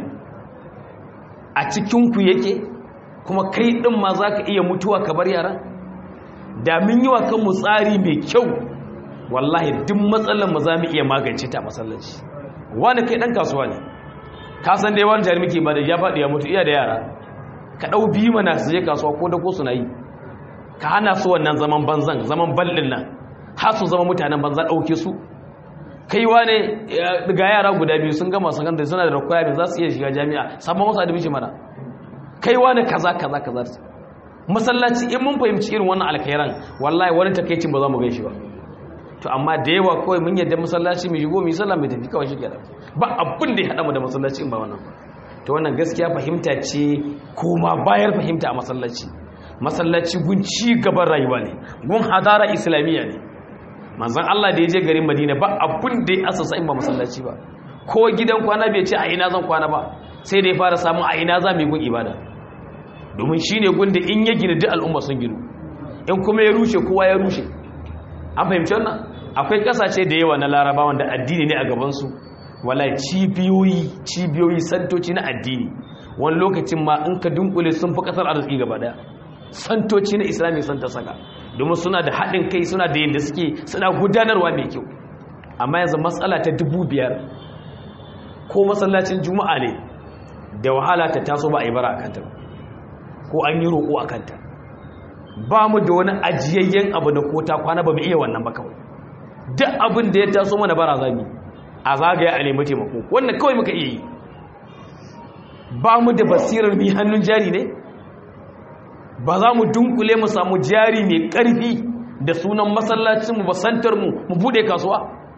a cikinku yake kuma kai ɗin ma za ka iya mutuwa ka bar yaran da mun yi wa kanmu tsari mai kyau wallahi duk matsalar mu za mu iya magance ta masallaci wani kai ɗan kasuwa ne ka san dai wani jarumi ke ba da ya faɗi ya mutu iya da yara ka ɗau biyu mana su je kasuwa ko da ko suna yi ka hana su wannan zaman banzan zaman ballin nan har su zama mutanen banza ɗauke su kaiwa ne ga yara guda biyu sun gama sakandare suna da requirement za su iya shiga jami'a sabon masu admission mana kaiwa ne kaza kaza kaza masallaci in mun fahimci irin wannan alkhairan wallahi wani takeicin ba za mu gan shi ba to amma da yawa kawai mun yadda masallaci mai shigo mai sallah mai tafi kawai shi kenan ba abin da ya haɗa mu da masallaci in ba wannan to wannan gaskiya fahimta ce kuma bayar fahimta a masallaci masallaci gun ci gaban rayuwa ne gun hadara islamiyya ne manzon Allah da ya je garin Madina ba abin da ya asasa in ba masallaci ba ko gidan kwana bai ce a ina zan kwana ba sai da ya fara samu a ina za mu yi gun ibada domin shine gun da in ya gina duk al'umma sun ginu in kuma ya rushe kowa ya rushe an fahimci wannan akwai kasashe da yawa na laraba wanda addini ne a gabansu wala cibiyoyi cibiyoyi santoci na addini wani lokacin ma in ka dunkule sun fi kasar arziki gaba daya santoci na islami sun ta saka domin suna da haɗin kai suna da yadda suke suna gudanarwa mai kyau amma yanzu matsala ta dubu biyar ko masallacin juma'a ne da wahala ta taso ba a yi bara a kanta ko an yi roƙo a kanta ba mu da wani ajiyayyen abu da kota kwana ba mu iya wannan ba kawai duk abin da ya taso mana bara zami a zagaya a nemi taimako wannan kawai muka iya yi ba mu da basirar mi hannun jari ne ba za mu dunkule mu samu jari mai ƙarfi da sunan masallacinmu ba santarmu mu bude kasuwa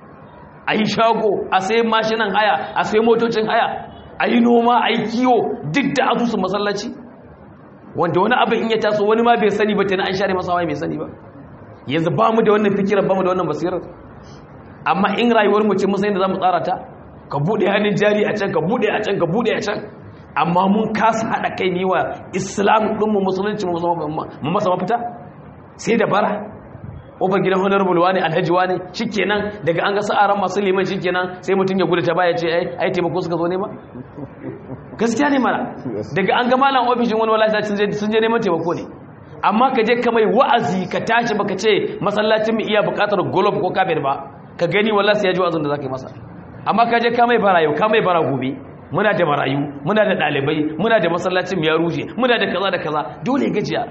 a yi shago a sai mashinan haya a sai motocin haya a yi noma a yi kiwo duk da asusun masallaci wanda wani abin in ya taso wani ma bai sani ba tana an share masa waye bai sani ba yanzu ba mu da wannan fikirar ba mu da wannan basirar amma in rayuwar mu ce mun san da zamu tsara ta ka bude hannun jari a can ka bude a can ka bude a can amma mun kasa hada kai ne wa islam din mu musulunci mu masa mafita sai da bara ƙofar gidan honorable wani alhaji wani shikenan daga an ga sa'aran masu liman shikenan sai mutum ya gudu ta baya ce ai ai taimako suka zo ne ba gaskiya ne mara daga an ga malam ofishin wani wallahi sun je sun je neman taimako ne amma ka je ka mai wa'azi ka tashi baka ce masallacin mu iya buƙatar golf ko kafir ba ka gani wallahi sai ya ji wa'azin da zaka yi masa amma ka je ka mai barayu ka mai bara gobe muna da marayu muna da ɗalibai muna da masallacin mu ya rushe muna da kaza da kaza dole gajiya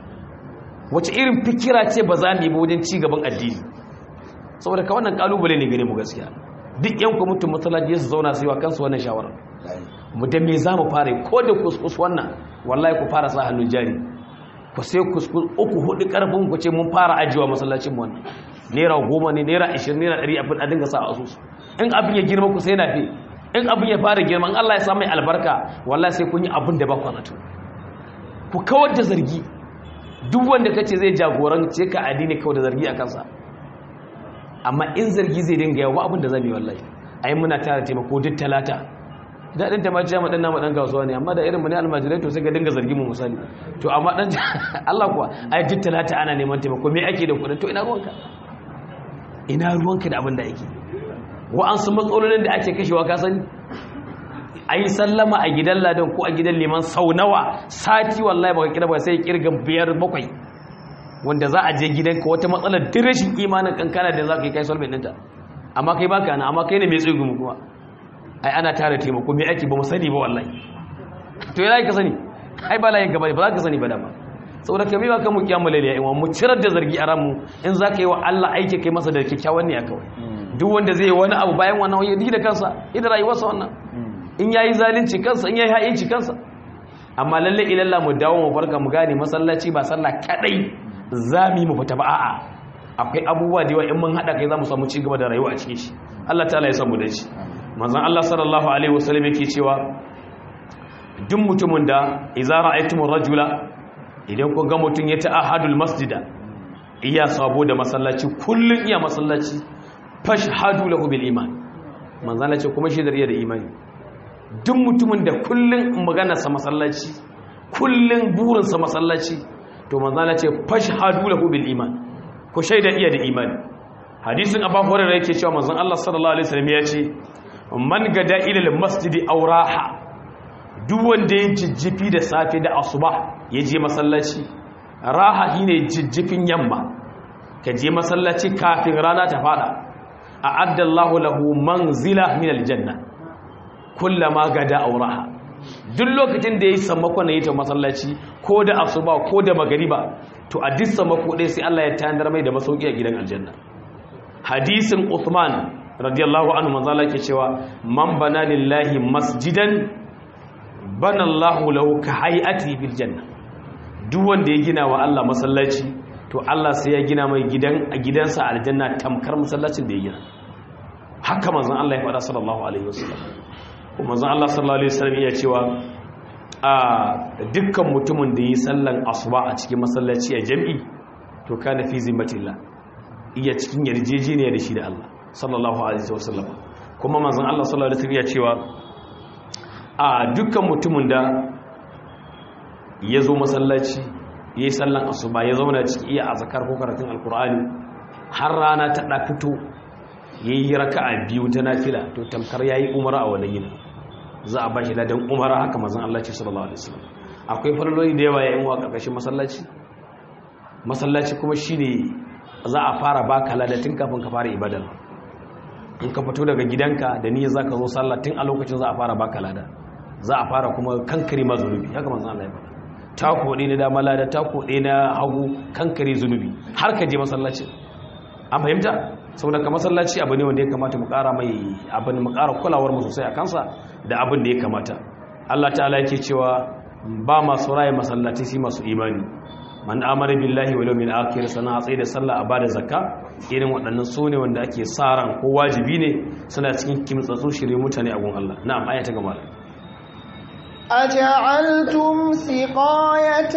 wace irin fikira ce ba za mu yi ba wajen ci gaban addini saboda ka wannan kalubale ne gare mu gaskiya duk yan kwamitin masallaci su zauna su yi wa kansu wannan shawarar mu da me za mu fara ko da kuskus wannan wallahi ku fara sa hannun jari ku sai kuskus uku hudu karfin ku ce mun fara ajiyewa masallacin mu wannan naira goma ne naira ashirin naira ɗari abin a dinga sa a asusu in abin ya girma ku sai na fi in abin ya fara girma in Allah ya sa mai albarka wallahi sai kun yi abin da ba ku zato ku kawar da zargi duk wanda kace zai jagorance ka addini kawai da zargi a kansa amma in zargi zai dinga yawa abin da zai yi wallahi ai muna tara taimako duk talata daɗin ta majiya maɗan namu ɗan kasuwa ne amma da irin mani almajirai to sai ga dinga zargi mu misali to amma ɗan Allah kuwa ai duk talata ana neman taimako me ake da kuɗin to ina ruwanka ina ruwanka da abin da ake wa'ansu matsalolin da ake kashewa ka sani a yi sallama a gidan ladan ko a gidan liman sau nawa sati wallahi baka kira ba sai kirga biyar bakwai wanda za a je gidanka wata matsalar dirashin imanin kankana da za ka yi kai solvent ɗinta amma kai baka na amma kai ne mai tsoyi kuma ai ana tara taimako mai aiki ba mu sani ba wallahi to yana ka sani ai ba layin gaba ba za ka sani ba dama saboda kai ba kan mu kiyamu lailiya in mu cirar da zargi a ranmu in za ka yi wa Allah aiki kai masa da kyakkyawan ne a kawai duk wanda zai yi wani abu bayan wannan ya da kansa ida rayuwarsa wannan in yayi zalunci kansa in yayi ha'inci kansa amma lalle ilalla mu dawo mu farka mu gane masallaci ba sallah kadai zami mu fita ba a'a akwai abubuwa da yawa in mun hada kai zamu samu ci gaba da rayuwa a cikin shi Allah ta'ala ya samu dace manzon Allah sallallahu alaihi wasallam yake cewa duk mutumin da idza ra'aytumur rajula idan ku ga mutun ya ta'ahadul masjida iya sabo da masallaci kullun iya masallaci fashhadu lahu bil iman manzon Allah ce kuma shi da da imani duk mutumin da kullun magana sa masallaci kullun burin sa masallaci to manzon Allah ce fashhadu lahu bil iman ku shaida iya da imani hadisin abu hurairah yake cewa manzon Allah sallallahu alaihi wasallam ya ce man gada ila masjidi aw raha duk wanda ya jijjifi da safe da asuba ya je masallaci raha shine jijjifin yamma ka je masallaci kafin rana ta fada a'adda Allahu lahu manzila min aljanna kullama gada auraha duk lokacin da yayi sammako na ta masallaci ko da asuba ko da magariba to a duk sammako dai sai Allah ya tayar mai da masauki a gidan aljanna hadisin Uthman radiyallahu anhu manzo Allah ke cewa man bana lillahi masjidan bana Allahu lahu ka hay'ati bil janna duk wanda ya gina wa Allah masallaci to Allah sai ya gina mai gidan a gidansa aljanna tamkar masallacin da ya gina haka manzon Allah ya faɗa sallallahu alaihi wasallam kuma manzon Allah sallallahu alaihi wasallam ya cewa a dukkan mutumin da yi sallan asuba a cikin masallaci a jami'i to kana fi zimmatillah iya cikin yarjejeniya da shi da Allah sallallahu alaihi wasallam kuma manzon Allah sallallahu alaihi wasallam ya cewa a dukkan mutumin da ya zo masallaci ya yi sallan asuba ya zauna ciki iya a zakar ko karatun alkur'ani har rana ta ɗa fito ya yi raka a biyu ta nafila to tamkar ya yi umara a wannan yin za a ba shi ladan umara haka mazan Allah ce sallallahu alaihi wasallam akwai farloli da yawa ya yi wa ƙarƙashin masallaci masallaci kuma shi ne za a fara baka ladatin kafin ka fara ibadar in ka fito daga gidanka da niyyar za ka zo sallah tun a lokacin za a fara baka lada za a fara kuma kankare ma zunubi haka manzan Allah ya faɗa tako ɗaya na dama lada tako ɗaya na hagu kankare zunubi har ka je masallaci an fahimta saboda ka masallaci abu ne wanda ya kamata mu ƙara mai abin mu ƙara kulawar mu sosai a kansa da abin da ya kamata Allah ta'ala yake cewa ba masu raye masallaci sai masu imani man amara billahi wal yawmil akhir sana a tsaye da sallah a bada zakka irin waɗannan su ne wanda ake sa ran ko wajibi ne suna cikin kimtsatsu shirye mutane a gun Allah na'am aya ta gaba أجعلتم سقاية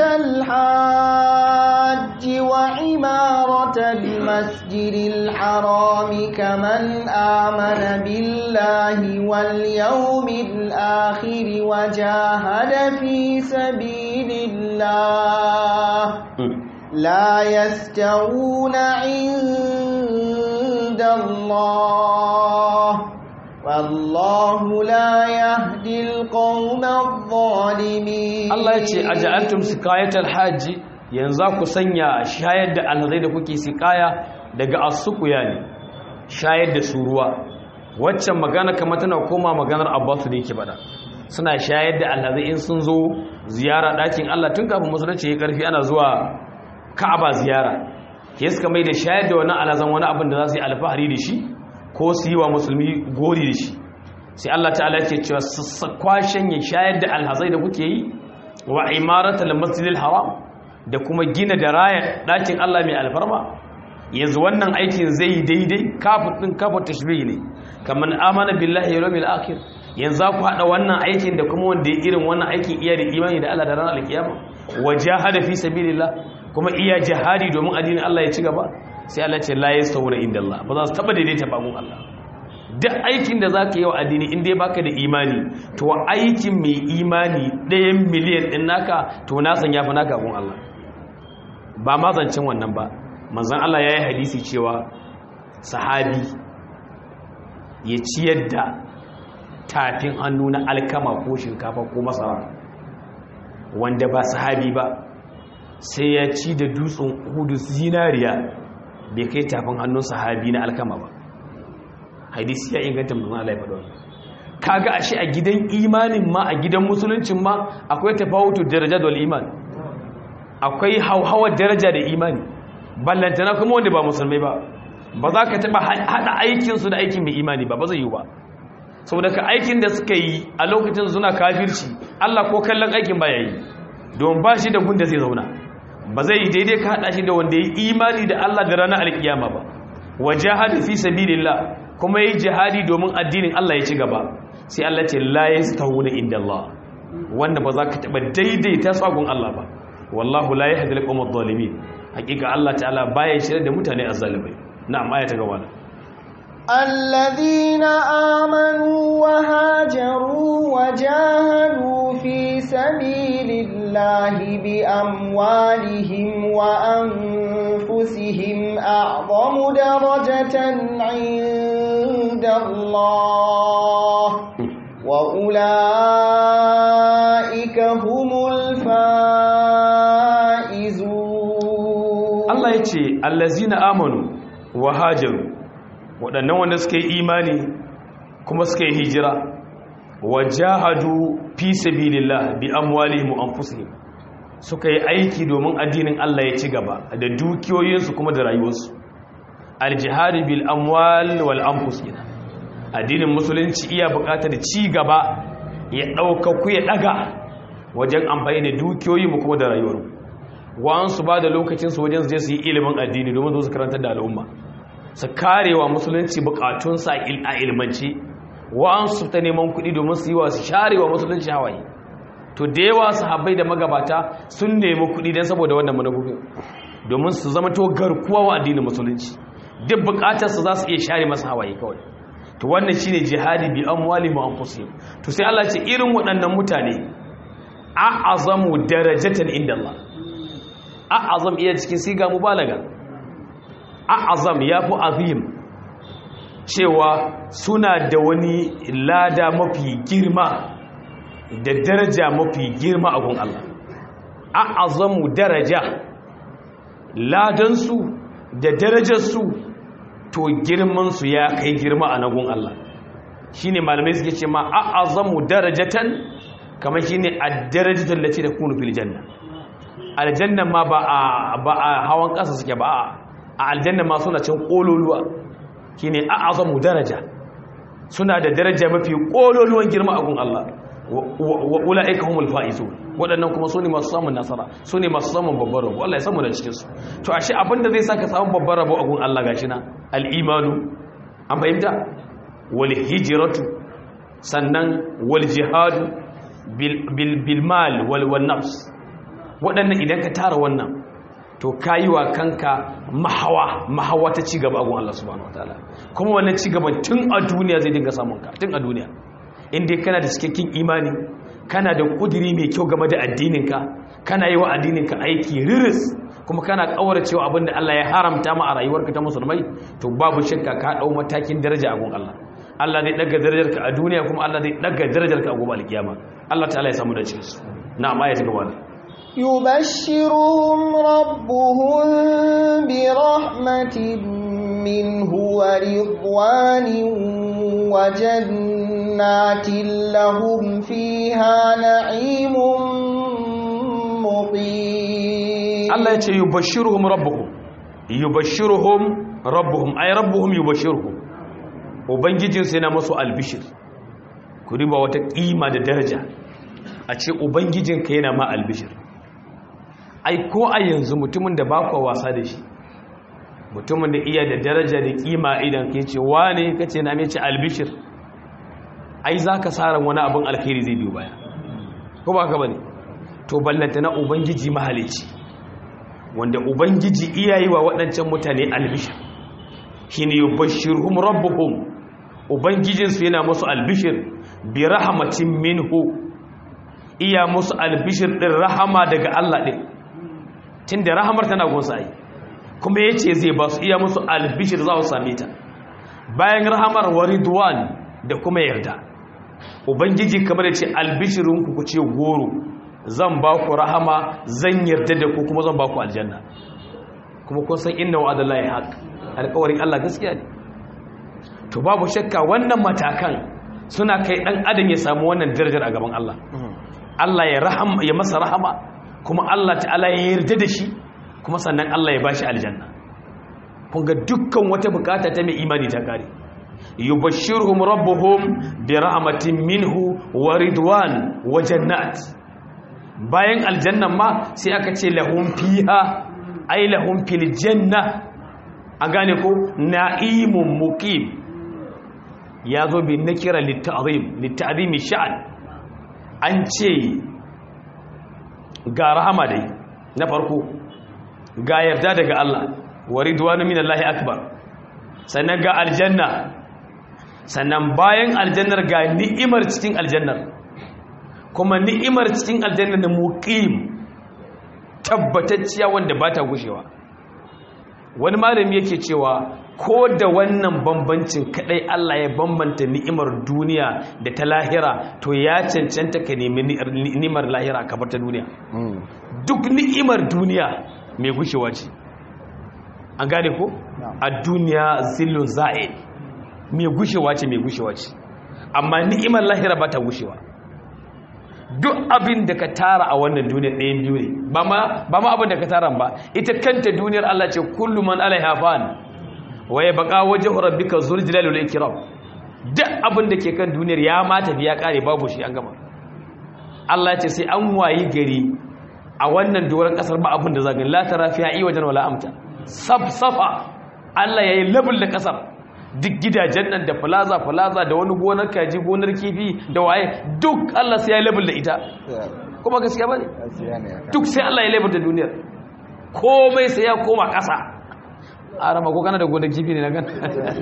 الحاج وعمارة المسجد الحرام كمن آمن بالله واليوم الآخر وجاهد في سبيل الله لا يستوون عند الله والله لا يهدي القوم الظالمين Allah ya ce aja'altum sikayatal haji yanzu ku sanya shayar da alhazai da kuke sikaya daga asukuya ne shayar da su ruwa waccan magana kamar tana koma maganar Abbasu da yake bada suna shayar da alhazai in sun zo ziyara ɗakin Allah tun kafin musulunci ya karfi ana zuwa Ka'aba ziyara ke suka mai da shayar da wani alhazan wani abin da za su yi alfahari da shi ko su yi wa musulmi gori da shi sai Allah ta'ala ke cewa kwashen ya shayar da alhazai da kuke yi wa imaratul masjidil haram da kuma gina da raya dakin Allah mai alfarma yanzu wannan aikin zai yi daidai kafin din kafin tashbih ne kaman amana billahi wal yawmil akhir yanzu ku hada wannan aikin da kuma wanda ya irin wannan aikin iya da imani da Allah da ranar alkiyama wajahada fi sabilillah kuma iya jihadi domin addinin Allah ya ci gaba sai Allah ce la yastawuna inda Allah ba za su taba daidaita ba mun Allah duk aikin da zaka yi wa addini in dai baka da imani to aikin mai imani ɗayan miliyan ɗin naka to na san yafi naka gun Allah ba ma zancin wannan ba manzon Allah ya yi hadisi cewa sahabi ya ciyar da tafin hannu na alkama ko shinkafa ko masara wanda ba sahabi ba sai ya ci da dutsen hudu zinariya bai kai tafin hannun sahabi na alkama ba hadisi ya inganta mutum Allah ya faɗa wannan kaga ashe a gidan imanin ma a gidan musuluncin ma akwai tafawutu daraja da iman akwai hauhawar daraja da imani ballantana kuma wanda ba musulmai ba ba za ka taɓa haɗa aikinsu da aikin mai imani ba ba zai yi ba saboda ka aikin da suka yi a lokacin suna kafirci Allah ko kallon aikin ba ya yi don ba shi da gunda zai zauna ba zai yi daidai ka haɗa shi da wanda ya yi imani da Allah da ranar alkiyama ba wa jihadi fi sabilillah kuma yi jihadi domin addinin Allah ya ci gaba sai Allah ce la yastawuna inda Allah wanda ba za ka taɓa daidaita tsagun Allah ba wallahu la yahdi al-qawm adh-dhalimin hakika Allah ta'ala baya shirye da mutane azzalimai na'am aya ta gaba الذين آمنوا وهاجروا وجاهدوا في سبيل الله بأموالهم وأنفسهم أعظم درجة عند الله وأولئك هم الفائزون Allah ya ce allazina amanu wa hajaru waɗannan wanda suka yi imani kuma suka yi hijira wajahadu fi sabilillah bi amwalihim wa anfusihim suka yi aiki domin addinin Allah ya ci gaba da dukiyoyinsu kuma da rayuwarsu aljihadi bil amwal wal anfus addinin musulunci iya buƙatar ci gaba ya ɗauka ku ya ɗaga wajen amfani da dukiyoyi mu kuma da rayuwar wa'ansu ba da lokacinsu wajen su je su yi ilimin addini domin su karantar da al'umma su karewa musulunci bukatunsa a ilmance wa'ansu ta neman kuɗi domin su yi wa su sharewa musulunci hawaye to da yawa sahabbai da magabata sun nemi kuɗi don saboda wannan manufofin domin su zama to garkuwa wa addinin musulunci duk bukatarsu za su iya share masa hawaye kawai to wannan shine jihadi bi amwali mu anfusihim to sai Allah ce irin waɗannan mutane a'azamu darajatan inda Allah a'azam iya cikin siga mubalaga a'azam yafi azim cewa suna da wani lada mafi girma da daraja mafi girma a gun Allah a'azamu daraja ladansu da darajarsu to girmansu ya kai girma a nagun Allah shine malamai suke ce ma a'azamu darajatan kamar shine ad-darajatu allati takunu fil janna aljanna ma ba a ba a hawan kasa suke ba a aljanna ma suna cin kololuwa shine a'azamu daraja suna da daraja mafi kololuwan girma a gun Allah wa ulaika humul faizun waɗannan kuma su ne masu samun nasara su ne masu samun babbar rabo Allah ya samu da cikinsu to ashe abinda zai saka samun babbar rabo a gun Allah gashi na al'imanu an fahimta wal hijratu sannan wal jihadu bil mal wal wal nafs waɗannan idan ka tara wannan to kayi wa kanka mahawa mahawa ta ci gaba a gun Allah subhanahu wataala kuma wannan ci gaban tun a duniya zai dinga samun ka tun a duniya inda kana da cikakken imani kana da kudiri mai kyau game da addininka kana yi wa addininka aiki riris kuma kana cewa abinda Allah ya haramta ma a rayuwarka ta musulmai to babu shakka ka dau matakin daraja a gun Allah Allah zai daga darajarka a duniya kuma Allah zai daga darajarka a gobe alkiyama Allah ta'ala ya samu da cikin su na'am ayat gaba يبشرهم ربهم برحمة منه ورضوان وجنات لهم فيها نعيم مقيم الله يتي يبشرهم ربهم يبشرهم ربهم أي ربهم يبشرهم ubangijin sai na masu albishir ku riba wata ƙima da daraja a ce ubangijinka yana ma albishir ai ko a yanzu mutumin da ba wasa da shi mutumin da iya da daraja da kima idan ke ce wane ka ce na mai ce albishir ai za ka tsara wani abin alkhairi zai biyu baya ko ba ka bane to ballanta na ubangiji mahalici wanda ubangiji iya yi wa waɗancan mutane albishir shi ne yubashirhum rabbuhum ubangijinsu yana musu albishir bi rahmatin minhu iya musu albishir ɗin rahama daga Allah ɗin tun da rahamar tana gunsa ai kuma ya ce zai ba su iya musu albishir za su same ta bayan rahamar waridwan da kuma yarda ubangiji kamar ya ce albishirinku ku ce goro zan ba ku rahama zan yarda da ku kuma zan ba ku aljanna kuma kun san inna wa adallahi haq alƙawarin Allah gaskiya ne to babu shakka wannan matakan suna kai dan adam ya samu wannan darajar a gaban Allah Allah ya rahama ya masa rahama kuma Allah ta'ala ya yarda da shi kuma sannan Allah ya bashi aljanna kun ga dukkan wata bukata ta mai imani ta kare yubashshiruhum rabbuhum bi rahmatin minhu wa ridwan wa jannat bayan aljannan ma sai aka ce lahum fiha ay lahum fil janna a gane ko na'imun muqim ya zo bi nakira litta'zim litta'zimi sha'an an ce ga rahama dai na farko ga yarda daga Allah wa ridwanu minallahi akbar sannan ga aljanna sannan bayan aljannar ga ni'imar cikin aljannar kuma ni'imar cikin aljannar da muqim tabbatacciya wanda ba ta gushewa wani malami yake cewa ko da wannan bambancin kadai Allah ya bambanta ni'imar duniya da ta lahira to ya cancanta ka nemi ni'imar lahira ka bar ta duniya duk ni'imar duniya mai gushewa ce an gane ko a duniya zillun za'il mai gushewa ce mai gushewa ce amma ni'imar lahira ba ta gushewa duk abin da ka tara a wannan duniyar ɗayan biyu ne ba ma abin da ka tara ba ita kanta duniyar Allah ce kullu man alaiha fan waye baka wajhu rabbika zul jalali wal ikram duk abin da ke kan duniyar ya ma tafi ya kare babu shi an gama Allah ce sai an wayi gari a wannan doron kasar ba abin da zagin la tara fiha i wajen wala amta safsafa Allah yayi labul da kasar duk gidajen nan da plaza plaza da wani gonar kaji gonar kifi da waye duk Allah sai yayi labul da ita kuma gaskiya bane duk sai Allah ya labul da duniyar komai sai ya koma kasa a rama ko kana da gonar kifi ne na gan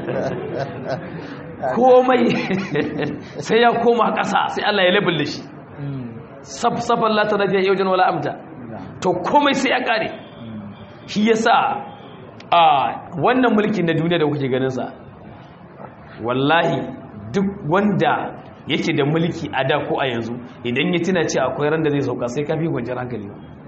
komai sai ya koma kasa sai Allah ya labul da shi safsafan la tarafiya yau jan wala amta to komai sai ya kare shi yasa a wannan mulkin na duniya da kuke ganin sa wallahi duk wanda yake da mulki a da ko a yanzu idan ya tuna ce akwai ran da zai sauka sai kafi gwanciyar hankali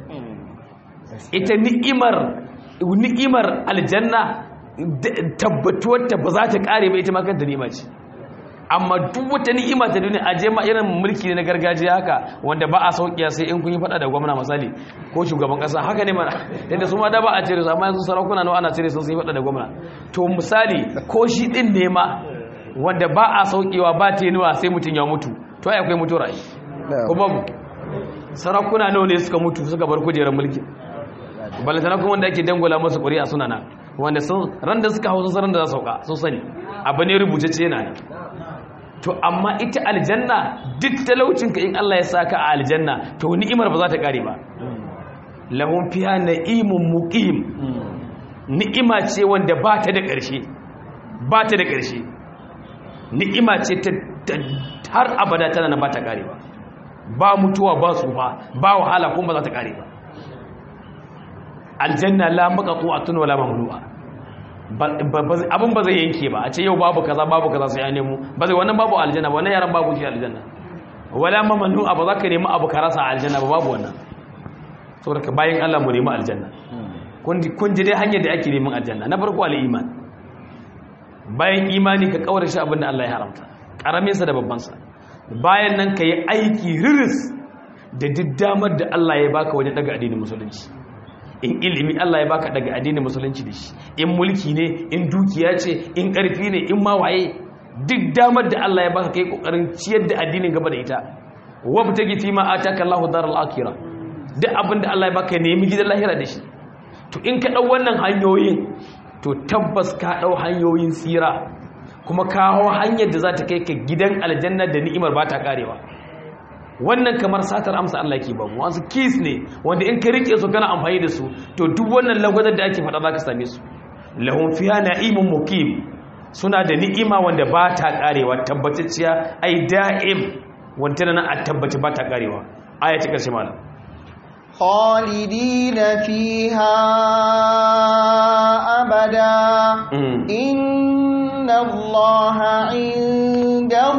ita ni'imar ni'imar aljanna tabbatuwar ta ba za ta kare ba ita ma kanta ni'ima ce amma duk wata ni'ima ta duniya aje ma irin mulki ne na gargajiya haka wanda ba a saukiya sai in kun yi fada da gwamna misali ko shugaban kasa haka ne mana yadda su ma da ba a cire su amma yanzu sarakuna nawa ana cire su sun yi fada da gwamna to misali ko shi din ne ma wanda ba a saukewa ba tenuwa sai mutum ya mutu to ai akwai mutuwar ai ko babu sarakuna nawa ne suka mutu suka bar kujerar mulki balantana kuma wanda ake dangwala masu ƙuri'a suna nan wanda sun ran da suka hau sun ran da za su sauka sun sani abu ne rubutacce yana ne to amma ita aljanna duk talaucinka in Allah ya saka a aljanna to ni'imar ba za ta kare ba lahum fiha na'imun muqim ni'ima ce wanda ba ta da ƙarshe ba ta da ƙarshe ni'ima ce ta har abada tana na ba ta kare ba ba mutuwa ba su ba ba wahala kuma ba za ta kare ba aljanna la maqtu'atun wala mamnu'a abin ba zai yanke ba a ce yau babu kaza babu kaza sai ya nemo ba zai wannan babu aljanna ba wannan yaran babu shi aljanna wala mamanu abu zaka nemi abu ka rasa aljanna ba babu wannan saboda ka bayan Allah mu nemi aljanna kun ji dai hanyar da ake neman aljanna na farko al-iman bayan imani ka kaura shi abin da Allah ya haramta karamin sa da babban sa bayan nan ka yi aiki riris da diddamar da Allah ya baka wajen daga addinin musulunci in ilimi Allah ya baka daga addinin musulunci da shi in mulki ne in dukiya ce in ƙarfi ne in ma waye duk damar da Allah ya baka kai kokarin ciyar da addinin gaba da ita wabtagi fi ma ataka Allahu daral akhirah duk abin da Allah ya baka nemi gidan lahira da shi to in ka dau wannan hanyoyin to tabbas ka dau hanyoyin tsira kuma ka hawo hanyar da za ta kai ka gidan aljanna da ni'imar ba ta karewa wannan kamar satar amsa Allah ke ba mu wasu keys ne wanda in ka rike su kana amfani da su to duk wannan lagwadar da ake faɗa za ka same su lahum fiha na'imun muqim suna da ni'ima wanda ba ta karewa tabbatacciya ai da'im wanda nan a tabbaci ba ta karewa aya ta karshe malam خالدين فيها أبدا إن الله عنده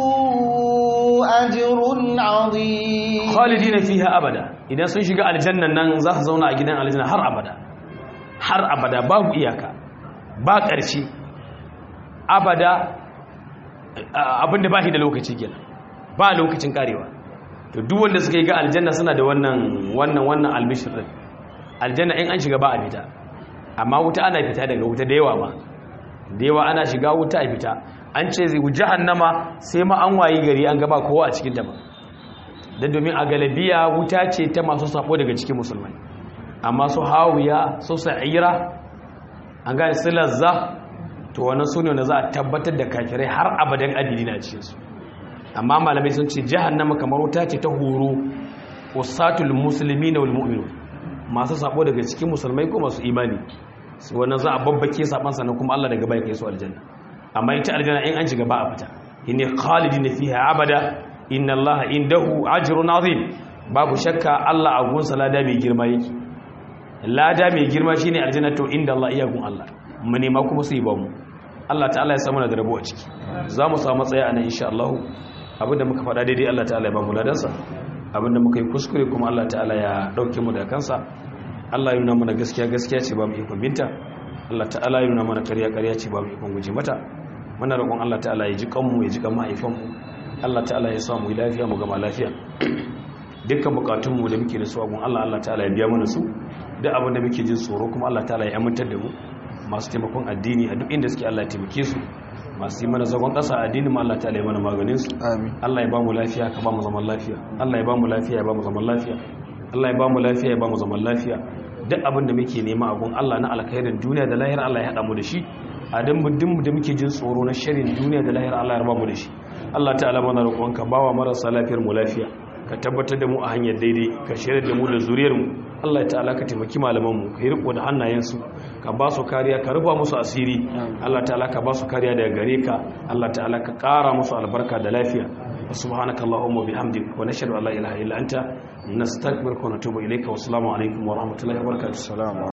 ajrun azim khalidina fiha abada idan sun shiga aljannan nan za su zauna a gidan aljanna har abada har abada babu iyaka ba ƙarshe abada abinda ba shi da lokaci kenan ba lokacin karewa to duk wanda suka yi ga aljanna suna da wannan wannan wannan albishir din aljanna in an shiga ba a fita amma wuta ana fita daga wuta da yawa ma da yawa ana shiga wuta a fita an ce zai jahannama sai ma an wayi gari an gaba kowa a cikin ta ba dan domin a galabiya wuta ce ta masu sako daga cikin musulmai amma su hawiya su sa'ira an gane su lazza to wannan sune wanda za a tabbatar da kafirai har abadan adili na cikin su amma malamai sun ce jahannama kamar wuta ce ta horo usatul muslimina wal mu'minun masu sako daga cikin musulmai ko masu imani wannan za a babbake saban sannan kuma Allah daga bai kai su aljanna amma ita aljanna in an shiga ba a fita inni khalidina fiha abada inna Allah indahu ajrun azim babu shakka Allah a gunsa lada mai girma yake lada mai girma shine aljanna to inda Allah iyakun Allah mu nema kuma sai ba mu Allah ta'ala ya samu da rabo a ciki za mu samu tsaya anan insha Allah abinda muka faɗa daidai Allah ta'ala ya ba mu ladansa abinda muka yi kuskure kuma Allah ta'ala ya dauke mu da kansa Allah ya nuna mana gaskiya gaskiya ce ba mu ikon binta Allah ta'ala ya nuna mana ƙarya ƙarya ce ba mu ikon guje mata muna roƙon Allah ta'ala ya ji kanmu ya ji kan mahaifanmu Allah ta'ala ya sa mu lafiya mu gama lafiya dukkan bukatunmu da muke da su a gun Allah Allah ta'ala ya biya mana su duk abin da muke jin tsoro kuma Allah ta'ala ya amintar da mu masu taimakon addini a duk inda suke Allah ya taimake su masu yi mana zagon ƙasa addini ma Allah ta'ala ya mana maganin su amin Allah ya ba mu lafiya ka ba mu zaman lafiya Allah ya ba mu lafiya ya ba mu zaman lafiya Allah ya ba mu lafiya ya ba mu zaman lafiya duk abin da muke nema a gun Allah na alkhairin duniya da lahira Allah ya hada mu da shi a dan muddin da muke jin tsoro na sharrin duniya da lahira Allah ya raba mu da shi Allah ta'ala mana roƙonka bawa marasa lafiyar mu lafiya ka tabbatar da mu a hanyar daidai ka shirya da mu da zuriyar mu Allah ya ta'ala ka taimaki malaman mu ka yi riko da hannayensu ka ba su kariya ka rufa musu asiri Allah ta'ala ka ba su kariya daga gare ka Allah ta'ala ka ƙara musu albarka da lafiya subhanaka allahumma bihamdik wa nashhadu an la ilaha illa anta nastaghfiruka wa natubu ilayka wa assalamu alaikum wa rahmatullahi wa barakatuh assalamu